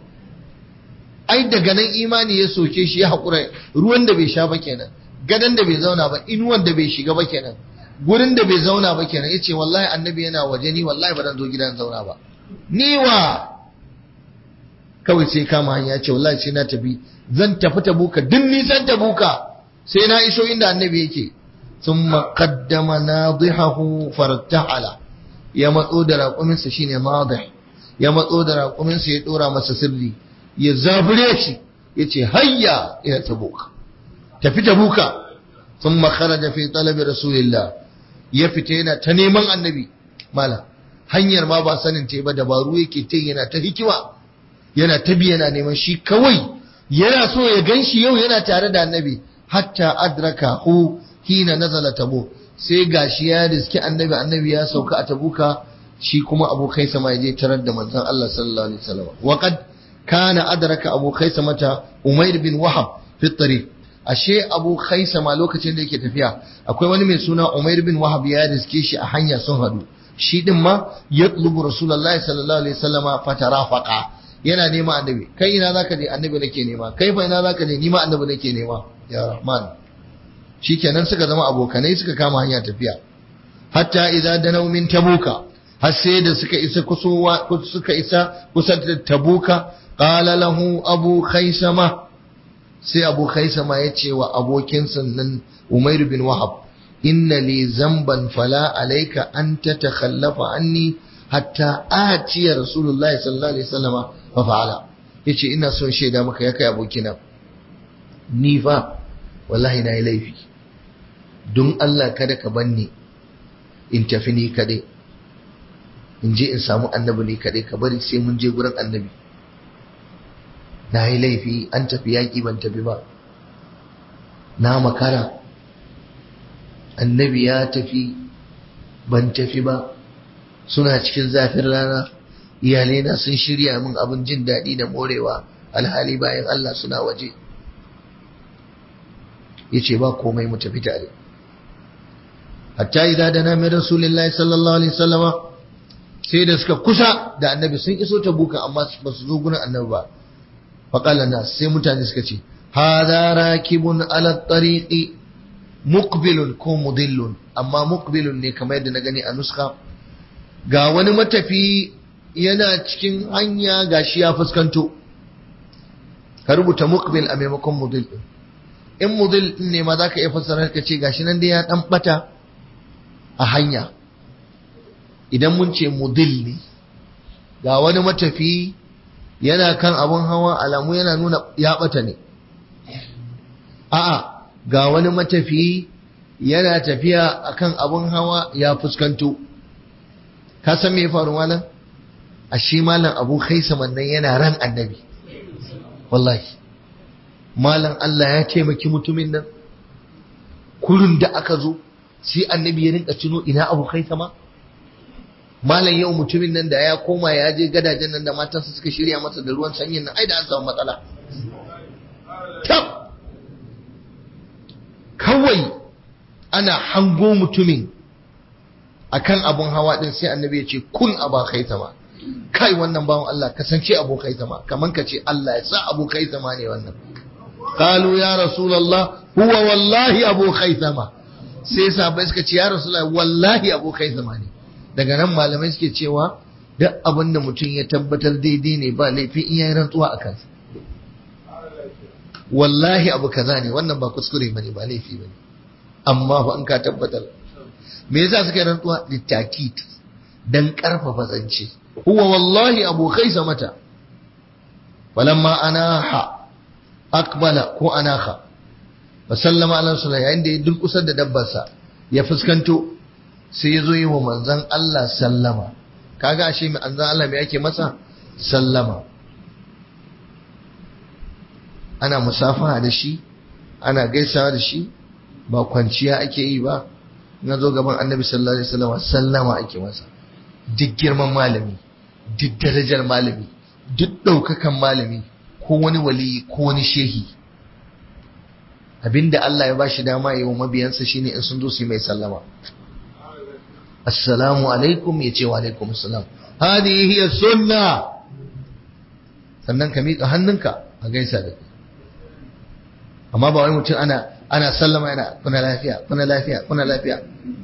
ai daga nan imani ya soke shi ya hakura ruwan da bai sha ba kenan gadan da bai zauna ba inuwan da bai shiga ba kenan gurin da bai zauna ba kenan yace wallahi annabi yana waje ni wallahi ba zan zo gidan zauna ba ni wa kawai sai kama hanya ce wallahi sai na tafi zan tafi tabuka duk nisan tabuka sai na iso inda annabi yake ثم قدم ناضحه فارتحل ya matso da raƙuminsa shine madih ya matso da raƙuminsa ya ɗora masa sirri ya zabure shi ya ce hayya ila tabuka tafi tabuka sun makara da fi talabi rasulillah ya fita yana ta neman annabi mala hanyar ma ba sanin ta ba dabaru yake ta yana ta hikima yana ta bi yana neman shi kawai yana so ya gan shi yau yana tare da annabi hatta adraka hu hina nazala tabuk sai gashi ya riski annabi annabi ya sauka a tabuka shi kuma abokai sama ya je tarar da manzon Allah sallallahu alaihi wasallam wa qad kana adraka abu khaisama ta umair bin wahab fi tariq ashe abu khaisama lokacin da yake tafiya akwai wani mai suna umair bin wahab ya riske shi a hanya sun hadu shi din ma yatlubu rasulullahi sallallahu alaihi wasallam fatarafaqa yana nema annabi kai ina zaka je annabi nake nema kai fa ina zaka je ni ma annabi nake nema ya rahman shikenan suka zama abokanai suka kama hanya tafiya hatta idza danaw min tabuka har sai da suka isa kusowa suka isa kusa da tabuka qala lahu abu khaisama sai abu khaisama ya ce wa abokin sannan umair bin wahab inna li zamban fala alayka an tatakhallafa anni hatta atiya rasulullahi sallallahu alaihi wasallam fa fa'ala yace ina son shaida maka ya kai abokina ni fa wallahi na yi laifi don Allah kada ka banni in tafi ni kaɗai in je in samu annabi ne kaɗai ka bari sai mun je gurin annabi na yi laifi an tafi yaƙi ban tafi ba na makara annabi ya tafi ban tafi ba suna cikin zafin rana iyalaina sun shirya min abin jin daɗi da morewa alhali bayan Allah suna waje ya ce ba komai mu tafi tare hatta idza dana min rasulillahi sallallahu alaihi wasallama sai da suka kusa da annabi sun iso ta buka amma ba su zo gurin annabi ba faqala nas sai mutane suka ce hadha rakibun ala tariqi muqbilun ko mudillun amma muqbilun ne kamar yadda na gani a nuska ga wani matafi yana cikin hanya gashi ya fuskanto ka rubuta muqbil a maimakon mudill in mudill ne ma zaka iya fassara ka ce gashi nan dai ya dan bata a hanya idan mun ce mudil ne ga wani matafi yana kan abun hawa alamu yana nuna ya bata ne a'a ga wani matafi yana tafiya akan abun hawa ya fuskanto ka san me ya faru malam ashe malam abu khaisaman nan yana ran annabi wallahi malam Allah ya taimaki mutumin nan kurin da aka zo sai annabi ya rinka tuno ina abu khaisama malam yau mutumin nan da ya koma ya je gadajen nan da matansa suka shirya masa da ruwan sanyin nan ai da an samu matsala tab kawai ana hango mutumin akan abun hawa din sai annabi ya ce kun aba khaisama kai wannan bawan Allah kasance abu khaisama kaman ka ce Allah ya sa abu khaisama ne wannan qalu ya rasulullah huwa wallahi abu khaisama sai sahabbai suka ce ya rasulullah wallahi abu khaisama ne daga nan malamai suke cewa duk abin da mutum ya tabbatar daidai ne ba laifi in yayi rantsuwa a kansa wallahi abu kaza ne wannan ba kuskure bane ba laifi bane amma fa in ka tabbatar me yasa suka yi rantsuwa litakit dan karfafa zance huwa wallahi abu khaisamata falamma anaha akbala ko anaha fa sallama ala rasulullah yayin da ya durkusar da dabbarsa ya fuskanto sai ya zo yi wa manzan Allah sallama kaga ashe mai manzan Allah mai ake masa sallama ana musafaha da shi ana gaisawa da shi ba kwanciya ake yi ba na zo gaban annabi sallallahu alaihi wasallam sallama ake masa duk girman malami duk darajar malami duk ɗaukakan malami ko wani waliyi ko wani shehi abinda Allah ya bashi dama yi wa mabiyansa shine in sun zo su yi mai sallama assalamu alaikum ya ce wa alaikum assalam hadihi hiya sunna sannan ka miƙa hannunka a gaisa da amma ba wai mutum ana ana sallama yana kuna lafiya kuna lafiya kuna lafiya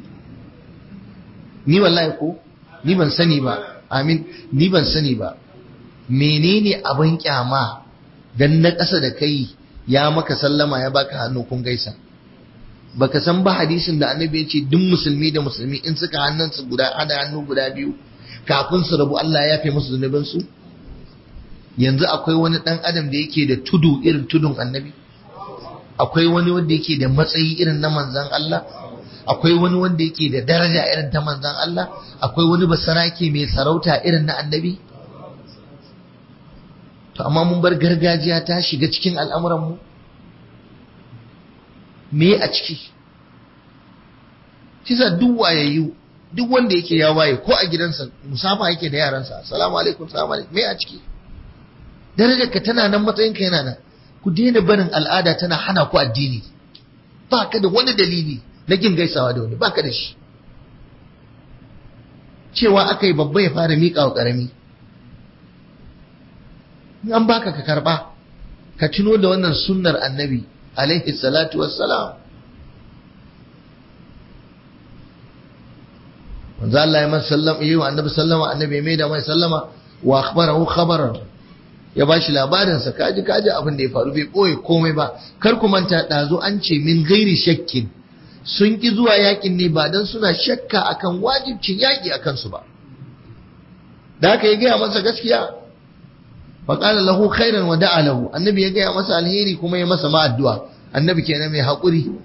ni wallahi ko ni ban sani ba amin ni ban sani ba menene abin kyama dan na ƙasa da kai ya maka sallama ya baka hannu kun gaisa baka san ba hadisin da annabi ya ce duk musulmi da musulmi in suka hannunsu guda hada hannu guda biyu kafin su rabu Allah ya fi musu zunubin su yanzu akwai wani dan adam da yake da tudu irin tudun annabi akwai wani wanda yake da matsayi irin na manzan Allah akwai wani wanda yake da daraja irin ta manzan Allah akwai wani basarake mai sarauta irin na annabi to amma mun bar gargajiya ta shiga cikin al'amuranmu me a ciki kisa duk wayayyu duk wanda yake ya waye ko a gidansa musafa yake da yaransa assalamu alaikum assalamu alaikum me a ciki darajar ka tana nan matsayinka yana nan ku daina barin al'ada tana hana ku addini ba ka da wani dalili na kin gaisawa da wani ba ka da shi cewa aka yi babba ya fara miƙa wa ƙarami an baka ka karɓa ka tuno da wannan sunnar annabi alaihi salatu wassalam manzo Allah ya masa sallama yi wa annabi sallama annabi mai da mai sallama wa akhbarahu khabaran ya bashi labarin sa kaji kaji abin da ya faru bai boye komai ba kar ku manta dazu an ce min gairi shakkin sun ki zuwa yakin ne ba dan suna shakka akan wajibcin yaki akan su ba da haka ya gaya masa gaskiya faƙala lahu khairan wa da'a lahu annabi ya gaya masa alheri kuma ya masa ma'addu'a annabi kenan mai haƙuri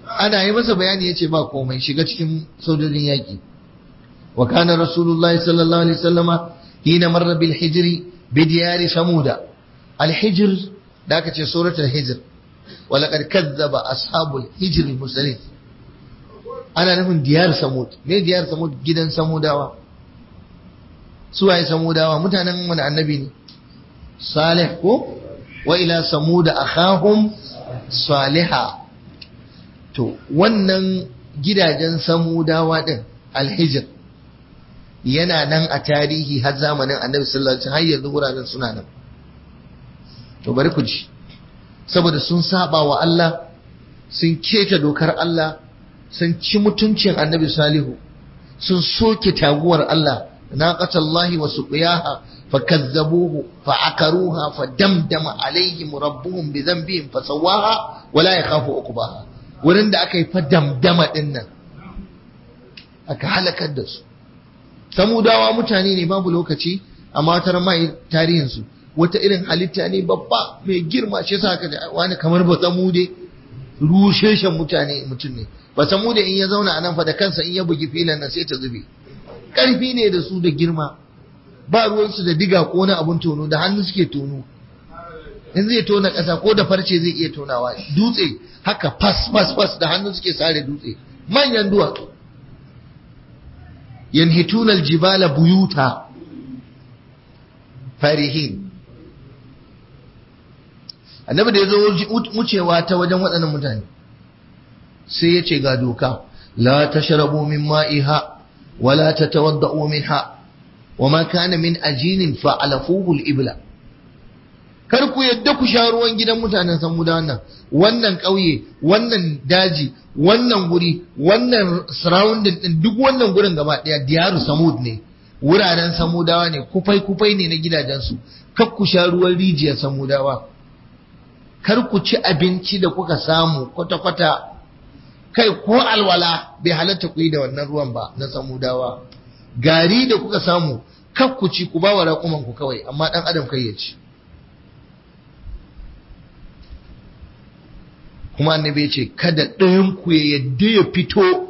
ana yi masa bayani yace ba komai shiga cikin sojojin yaki wa kana rasulullahi sallallahu alaihi wasallama hina marra bil hijri bi diyari samuda al hijr da aka ce suratul hijr wa laqad kazzaba ashabul hijr mursalin ana nufin diyar samud me diyar samud gidan samudawa suwaye samudawa mutanen wani annabi ne salih ko wa ila samuda akhahum saliha to wannan gidajen samudawa din alhijr yana nan a tarihi har zamanin annabi sallallahu alaihi wasallam har yanzu wuraren suna nan to bari ku ji saboda sun saba wa Allah sun keta dokar Allah sun ci mutuncin annabi salihu sun soke taguwar Allah naqatallahi wa suqiyaha fakazzabuhu fa'akaruha fadamdama alaihim rabbuhum bi dhanbihim fasawaha wa la yakhafu uqbaha wurin da aka yi fadamdama din nan aka halakar da su samudawa mutane ne babu lokaci amma wata mai tarihin su wata irin halitta ne babba mai girma shi yasa aka wani kamar ba samude rusheshen mutane mutum ne ba samude in ya zauna a nan fa da kansa in ya bugi filan nan sai ta zube ƙarfi ne da su da girma ba ruwansu da diga ko wani abun tono da hannu suke tono in zai tona ƙasa ko da farce zai iya tonawa dutse haka fas fas fas da hannu suke sare dutse manyan duwatsu yanhituna aljibala buyuta farihin annabi da ya zo wucewa ta wajen waɗannan mutane sai ya ce ga doka la tashrabu min ma'iha ولا تتوضؤوا منها وما كان من أجين فعلفوه الإبلة kar ku yadda ku sha ruwan gidan mutanen samuda wannan wannan ƙauye wannan daji wannan guri wannan surrounding din duk wannan gurin gaba ɗaya diyaru samud ne wuraren samudawa ne kufai kufai ne na gidajensu kar ku sha ruwan rijiyar samudawa kar ku ci abinci da kuka samu kwata-kwata kai ko alwala bai halatta ku yi da wannan ruwan ba na samudawa gari da kuka samu kar ku ci ku ba wa raƙuman ku kawai amma ɗan adam kai ya ci kuma annabi ya ce kada ɗayan ku ya yadda ya fito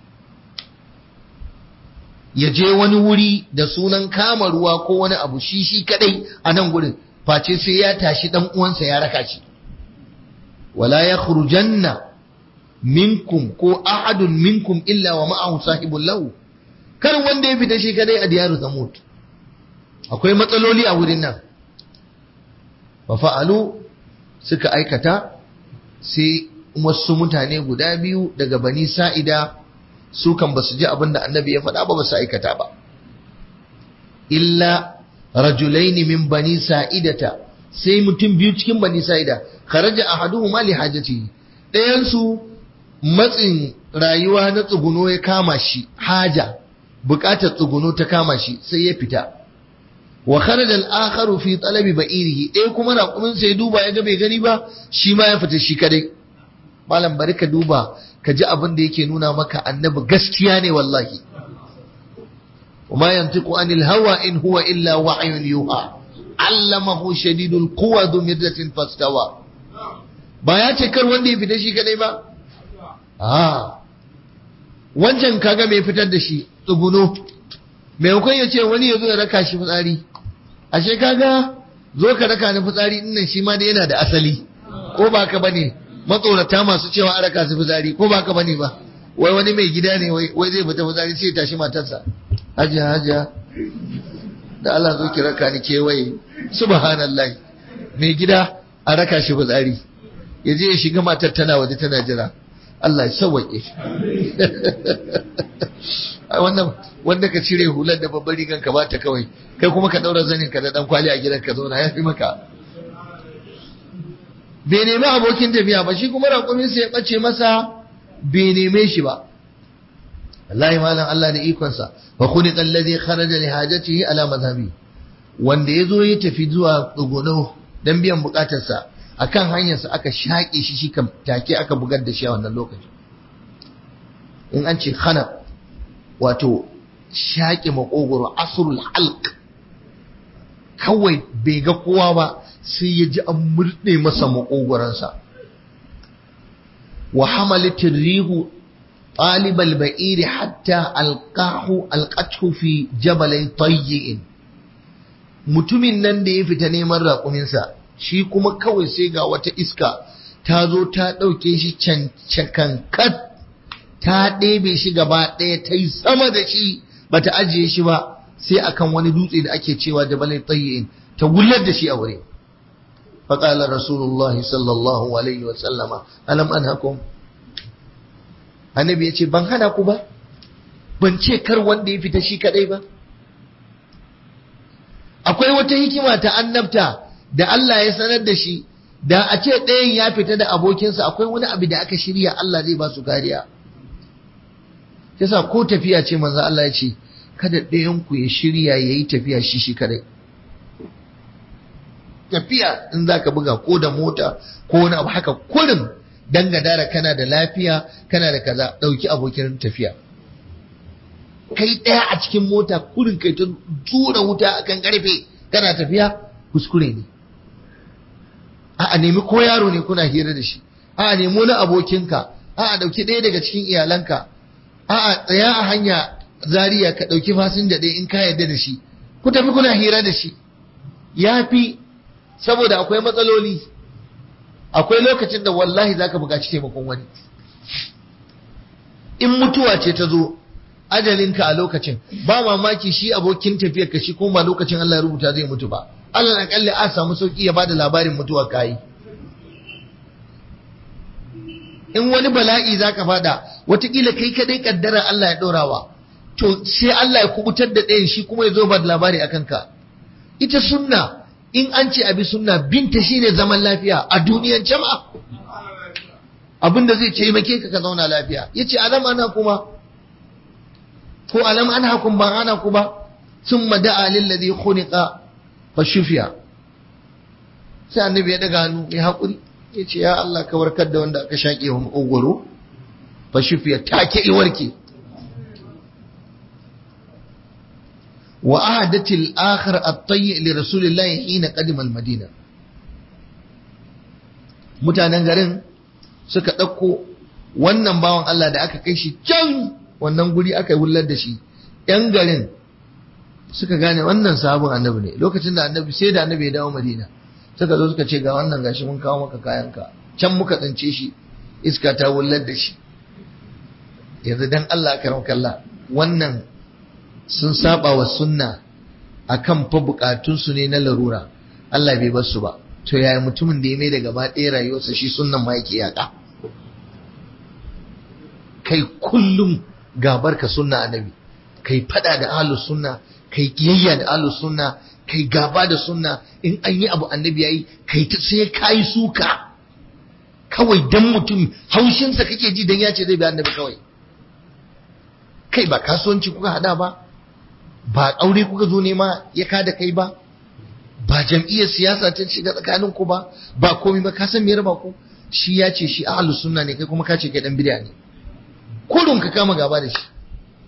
ya je wani wuri da sunan kama ruwa ko wani abu shi shi kadai a nan gurin face sai ya tashi ɗan uwansa ya raka shi wala ya khurujanna minkum ko ahadun minkum illa wa ma'ahu sahibul lahu kar wanda ya fita shi kadai a diyaru zamut akwai matsaloli a wurin nan fa fa'alu suka aikata sai wasu mutane guda biyu daga bani sa'ida su kan basu ji abin da annabi ya faɗa ba ba su aikata ba illa rajulaini min bani sa'idata sai mutum biyu cikin bani sa'ida kharaja ahaduhuma li hajatihi ɗayan su matsin rayuwa na tsuguno ya kama shi haja bukatar tsuguno ta kama shi sai ya fita wa kharaja al-akharu fi talabi ba'irihi ɗaya kuma raƙumin sai duba ya ga bai gani ba shi ma ya fita shi kadai malam bari ka duba ka ji abin da yake nuna maka annabi gaskiya ne wallahi وما ينطق عن الهوى إن هو إلا وحي يوحى علمه شديد القوى ذو مرة فاستوى ba ya ce kar wanda ya fita shi kadai ba a wancan kaga mai fitar da shi tsuguno maimakon ya ce wani ya zo ya raka shi fitsari ashe kaga zo ka raka ni fitsari dinnan shi ma da yana da asali ko ba ka bane matsorata masu cewa a raka su fitsari ko ba ka bane ba wai wani mai gida ne wai zai fita fitsari sai ya tashi matarsa hajiya hajiya da Allah zo ki raka ni kewaye subhanallah mai gida a raka shi fitsari ya je ya shiga matar tana waje tana jira Allah ya sauwaƙe wannan wanda ka cire hular da babbar rigan ka bata kawai kai kuma ka daura zanin ka da dan kwali a gidan ka zauna ya fi maka bai nemi abokin tafiya ba shi kuma raƙumin sa ya bace masa bai neme shi ba wallahi malam Allah da ikonsa fa khuliqa alladhi kharaja li hajatihi ala madhhabi wanda yazo ya tafi zuwa tsuguno dan biyan bukatarsa akan hanyarsa aka shaƙe shi shi kan take aka bugar da shi a wannan lokacin in an ce khana wato shaƙe makogoro asrul halq kawai bai ga kowa ba sai ya ji an murɗe masa makogoransa wa hamalatir rihu طالب البئير حتى ألقاه ألقته في جبل طيئ mutumin nan da ya fita neman raƙuminsa shi kuma kawai sai ga wata iska ta zo ta ɗauke shi cancakankat ta ɗebe shi gaba ɗaya ta yi sama da shi ba ta ajiye shi ba sai akan wani dutse da ake cewa jabalai tsayin ta wullar da shi a wuri faƙalar rasulullahi sallallahu alaihi wasallama alam an hakum annabi ya ce ban hana ku ba ban ce kar wanda ya fita shi kadai ba akwai wata hikima ta annabta da Allah ya sanar da shi da a ce ɗayan ya fita da abokinsa akwai wani abu da aka shirya Allah zai ba su kariya yasa ko tafiya ce manzo Allah ya ce kada ɗayan ku ya shirya yayi tafiya shi shi kadai tafiya in zaka buga ko da mota ko wani abu haka kurin dan gadara kana da lafiya kana da kaza dauki abokin tafiya kai daya a cikin mota kurin kai ta tura wuta akan karfe kana tafiya kuskure ne a nemi ko yaro ne kuna hira da shi a nemi wani abokinka a dauki ɗaya daga cikin iyalanka a tsaya a hanya zariya ka dauki fasinja ɗaya in ka yarda da shi ku tafi kuna hira da shi ya fi saboda akwai matsaloli akwai lokacin da wallahi za ka buƙaci taimakon wani in mutuwa ce ta zo ajalinka a lokacin ba mamaki shi abokin tafiyar ka shi kuma lokacin Allah ya rubuta zai mutu ba Allah akalli a samu sauki ya bada labarin mutuwa kayi in wani bala'i za ka fada watakila kai kadai kaddara Allah ya ɗorawa to sai Allah ya kubutar da ɗayan shi kuma ya zo ba da labari a kanka ita sunna in an ce abi sunna binta shine zaman lafiya a duniyan jama'a abinda zai taimake ka ka zauna lafiya yace alam ana kuma ko alam an hakum ban ana ku ba thumma da'a lil ladhi khuliqa fa shufiya sai annabi ya daga hannu mai hakuri yace ya Allah ka warkar da wanda aka shaƙe wa makogoro fa shufiya take i warke wa ahadatil akhir at-tayyi li rasulillahi hina qadima al-madina mutanen garin suka ɗauko wannan bawan Allah da aka kai shi can wannan guri aka yi hullar da shi ‘yan garin suka gane wannan sabon annabi ne lokacin da annabi sai da annabi ya dawo madina suka zo suka ce ga wannan gashi mun kawo maka kayanka can muka tsince shi iska ta hullar da shi yanzu dan Allah karam kalla wannan sun saba wa sunna akan fa bukatunsu ne na larura Allah bai bar su ba to yaya mutumin da ya mai da gaba ɗaya rayuwarsa shi sunnan ma yake yaƙa kai kullum gabar ka sunna annabi kai fada da ahlus sunna kai kiyayya da ahlus sunna kai gaba da sunna in an yi abu annabi yayi kai ta sai kai suka kawai dan mutum haushinsa kake ji dan ya ce zai bi annabi kawai kai ba kasuwanci kuka hada ba ba aure kuka zo nema ya kada kai ba ba jam'iyyar siyasa ta shiga tsakanin ku ba ba komai ba ka san me raba ku shi ya ce shi ahlus sunna ne kai kuma ka ce kai dan bid'a ne kurun ka kama gaba da shi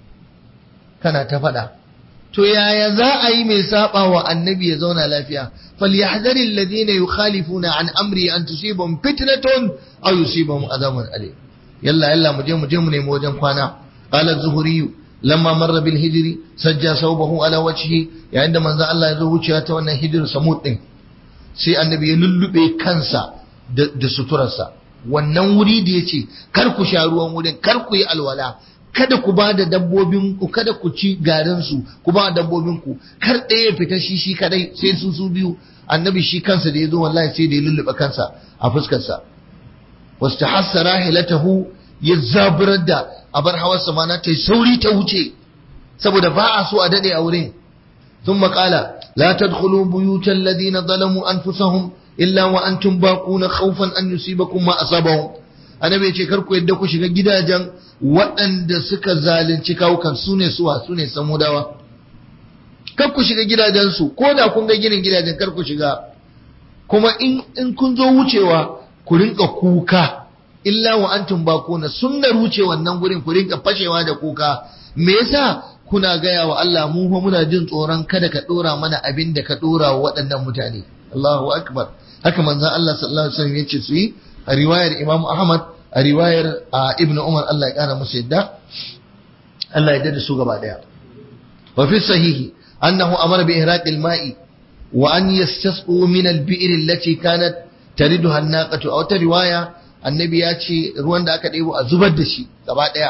kana ta faɗa to yaya za a yi mai saba wa annabi ya zauna lafiya falyahdhari alladhina yukhalifuna an amri an tusibahum fitnatun aw yusibahum adhabun alim yalla yalla mu je mu je mu nemi wajen kwana qala az-zuhri lamma marra bil hijri sajja sawbahu ala wajhi yayin da manzo Allah ya zo wucewa ta wannan hijir samud din sai annabi ya lullube kansa da suturarsa wannan wuri da yace kar ku sha ruwan wurin kar ku yi alwala kada ku ba da dabbobin ku kada ku ci garin su ku ba dabbobin ku kar ɗaya ya fita shi shi kadai sai su su biyu annabi shi kansa da ya zo wallahi sai da ya lullube kansa a fuskarsa wastahassa rahilatahu ya zaburar da abar hawarsa mana ta sauri ta wuce saboda ba a so a dade a wurin ثم قال لا تدخلوا بيوت الذين ظلموا أنفسهم إلا وأنتم باقون خوفا أن يصيبكم ما أصابهم annabi ya ce kar ku yadda ku shiga gidajen waɗanda suka zalunci kawukan su ne suwa su ne samudawa kar ku shiga gidajensu ko da kun ga ginin gidajen kar ku shiga kuma in in kun zo wucewa ku rinka kuka illa wa antum bakuna sunnar wuce wannan gurin ku rinka fashewa da kuka me yasa kuna gaya wa Allah mu fa muna jin tsoron kada ka dora mana abin da ka dora wa waɗannan mutane Allahu akbar haka manzon Allah sallallahu alaihi wasallam yace su yi a riwayar Imam Ahmad a riwayar a ibnu umar Allah ya kara musu yadda Allah ya dada su gaba daya wa fi sahihi annahu amara bi ihraqil ma'i wa an yastasqu min al-bi'r allati kanat tariduha an-naqatu aw ta riwaya annabi ya ce ruwan da aka ɗebo a zubar da shi gaba daya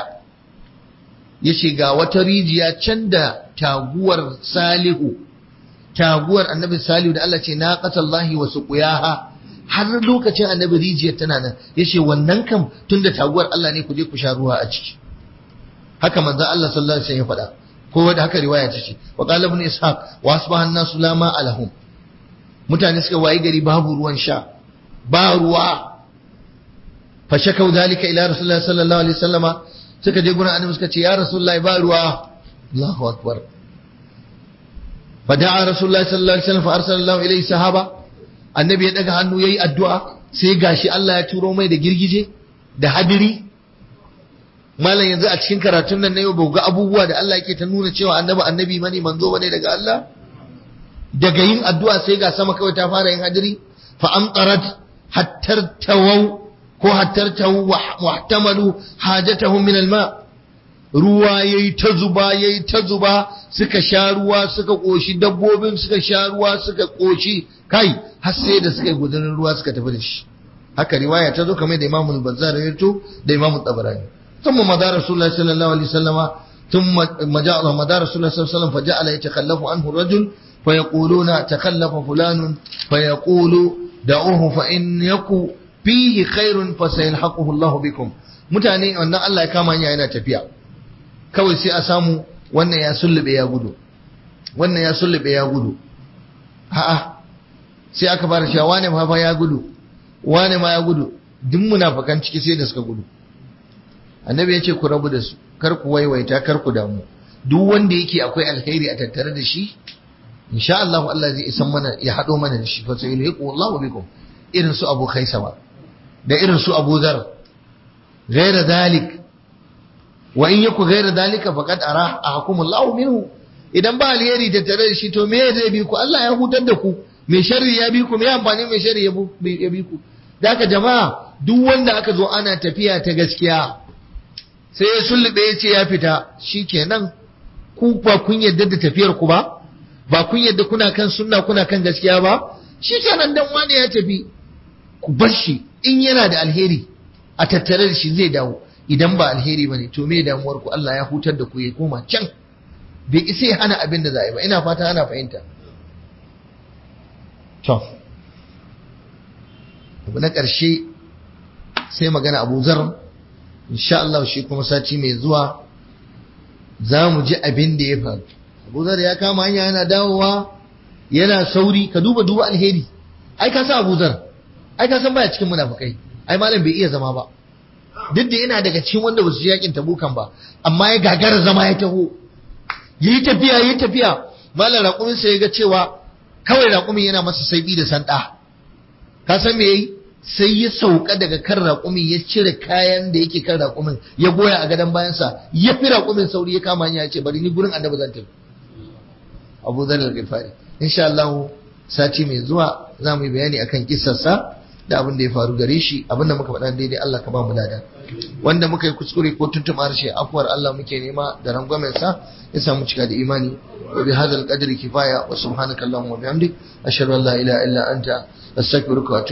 yace ga wata rijiya can da taguwar salihu taguwar annabi salihu da Allah ce naqatallahi wa suqiyaha har lokacin annabi rijiyar tana nan yace wannan kam tunda taguwar Allah ne ku je ku sha ruwa a ciki haka manzo Allah sallallahu alaihi wasallam ya faɗa ko da haka riwaya ta ce wa qala ibn ishaq wa asbaha an-nasu la ma alahum mutane suka wayi gari babu ruwan sha ba ruwa fa shakau dalika ila rasulullahi sallallahu alaihi wasallama suka je gurin annabi suka ce ya rasulullahi ba ruwa Allahu akbar fa da'a rasulullahi sallallahu alaihi wasallam fa arsalallahu ilayhi sahaba annabi ya daga hannu yayi addu'a sai gashi Allah ya turo mai da girgije da hadiri malam yanzu a cikin karatun nan na yau ga abubuwa da Allah yake ta nuna cewa annabi annabi mani manzo bane daga Allah daga yin addu'a sai ga sama kawai ta fara yin hadiri fa amtarat hattar tawaw ko hattar tawu muhtamalu hajatahum min alma ruwa yayi ta zuba yayi ta zuba suka sha ruwa suka koshi dabbobin suka sha ruwa suka koshi kai har sai da suka yi gudunar ruwa suka tafi da shi haka riwaya ta zo kamar da Imam al-Bazzar ya to da Imam tabarani ثم مدى رسول الله صلى الله عليه وسلم ثم مدى رسول الله صلى الله عليه وسلم فجعل يتخلف عنه الرجل فيقولون تخلف فلان فيقول دعوه فإن يكو فيه خير فسيلحقه الله بكم mutane wannan Allah ya kama hanya yana tafiya kawai sai a samu wannan ya sullube ya gudu wannan ya sullube ya gudu a'a sai aka fara cewa wane ma fa ya gudu wane ma ya gudu duk munafikan ciki sai da suka gudu annabi ya ce ku rabu da su kar ku waiwaita kar ku damu duk wanda yake akwai alkhairi a tattare da shi insha Allah Allah zai isan mana ya hado mana da shi fa sai yulhiqu Allahu bikum irin su Abu Khaisama da irin su Abu Dhar ghaira dalik wa in yaku ghaira dalika faqad ara ahkum Allahu minhu idan ba alheri tattare da shi to me zai bi ku Allah ya hutar da ku me sharri ya bi ku me amfani me sharri ya bi ku da haka jama'a duk wanda aka zo ana tafiya ta gaskiya sai ya sullube ya ce ya fita shi kenan ku ba kun yadda da tafiyar ku ba ba kun yadda kuna kan sunna kuna kan gaskiya ba shi kenan dan wani ya tafi ku bar shi in yana da alheri a tattare da shi zai dawo idan ba alheri bane to me damuwar ku Allah ya hutar da ku ya koma can bai isa ya hana abin da za a yi ba ina fata ana fahimta to abu na ƙarshe sai magana Abu Zar insha Allah shi kuma sati mai zuwa za mu ji abin da ya faru Abu Zar ya kama hanya yana dawowa yana sauri ka duba duba alheri ai ka san Abu Zar ai ka san baya cikin munafikai ai malam bai iya zama ba duk da yana daga cikin wanda ba su yakin tabukan ba amma ya gagara zama ya taho yi tafiya yi tafiya malam raƙumin sai ya ga cewa kawai raƙumin yana masa saibi da sanda ka san me yayi sai ya sauka daga kan raƙumin ya cire kayan da yake kan raƙumin ya goya a gadon bayansa ya fi raƙumin sauri ya kama hanya ya ce bari ni gurin annabi zan tafi Abu Dharr al-Ghifari insha Allah sati mai zuwa za mu yi bayani akan kissarsa da abin da ya faru gare shi abin da muka faɗa daidai Allah ka ba mu lada wanda muka yi kuskure ko tuntuma harshe afuwar Allah muke nema da rangwamen sa ya samu cika da imani wa bi hadzal qadri kifaya wa subhanaka allahumma wa bihamdik ashhadu an la ilaha illa anta astaghfiruka wa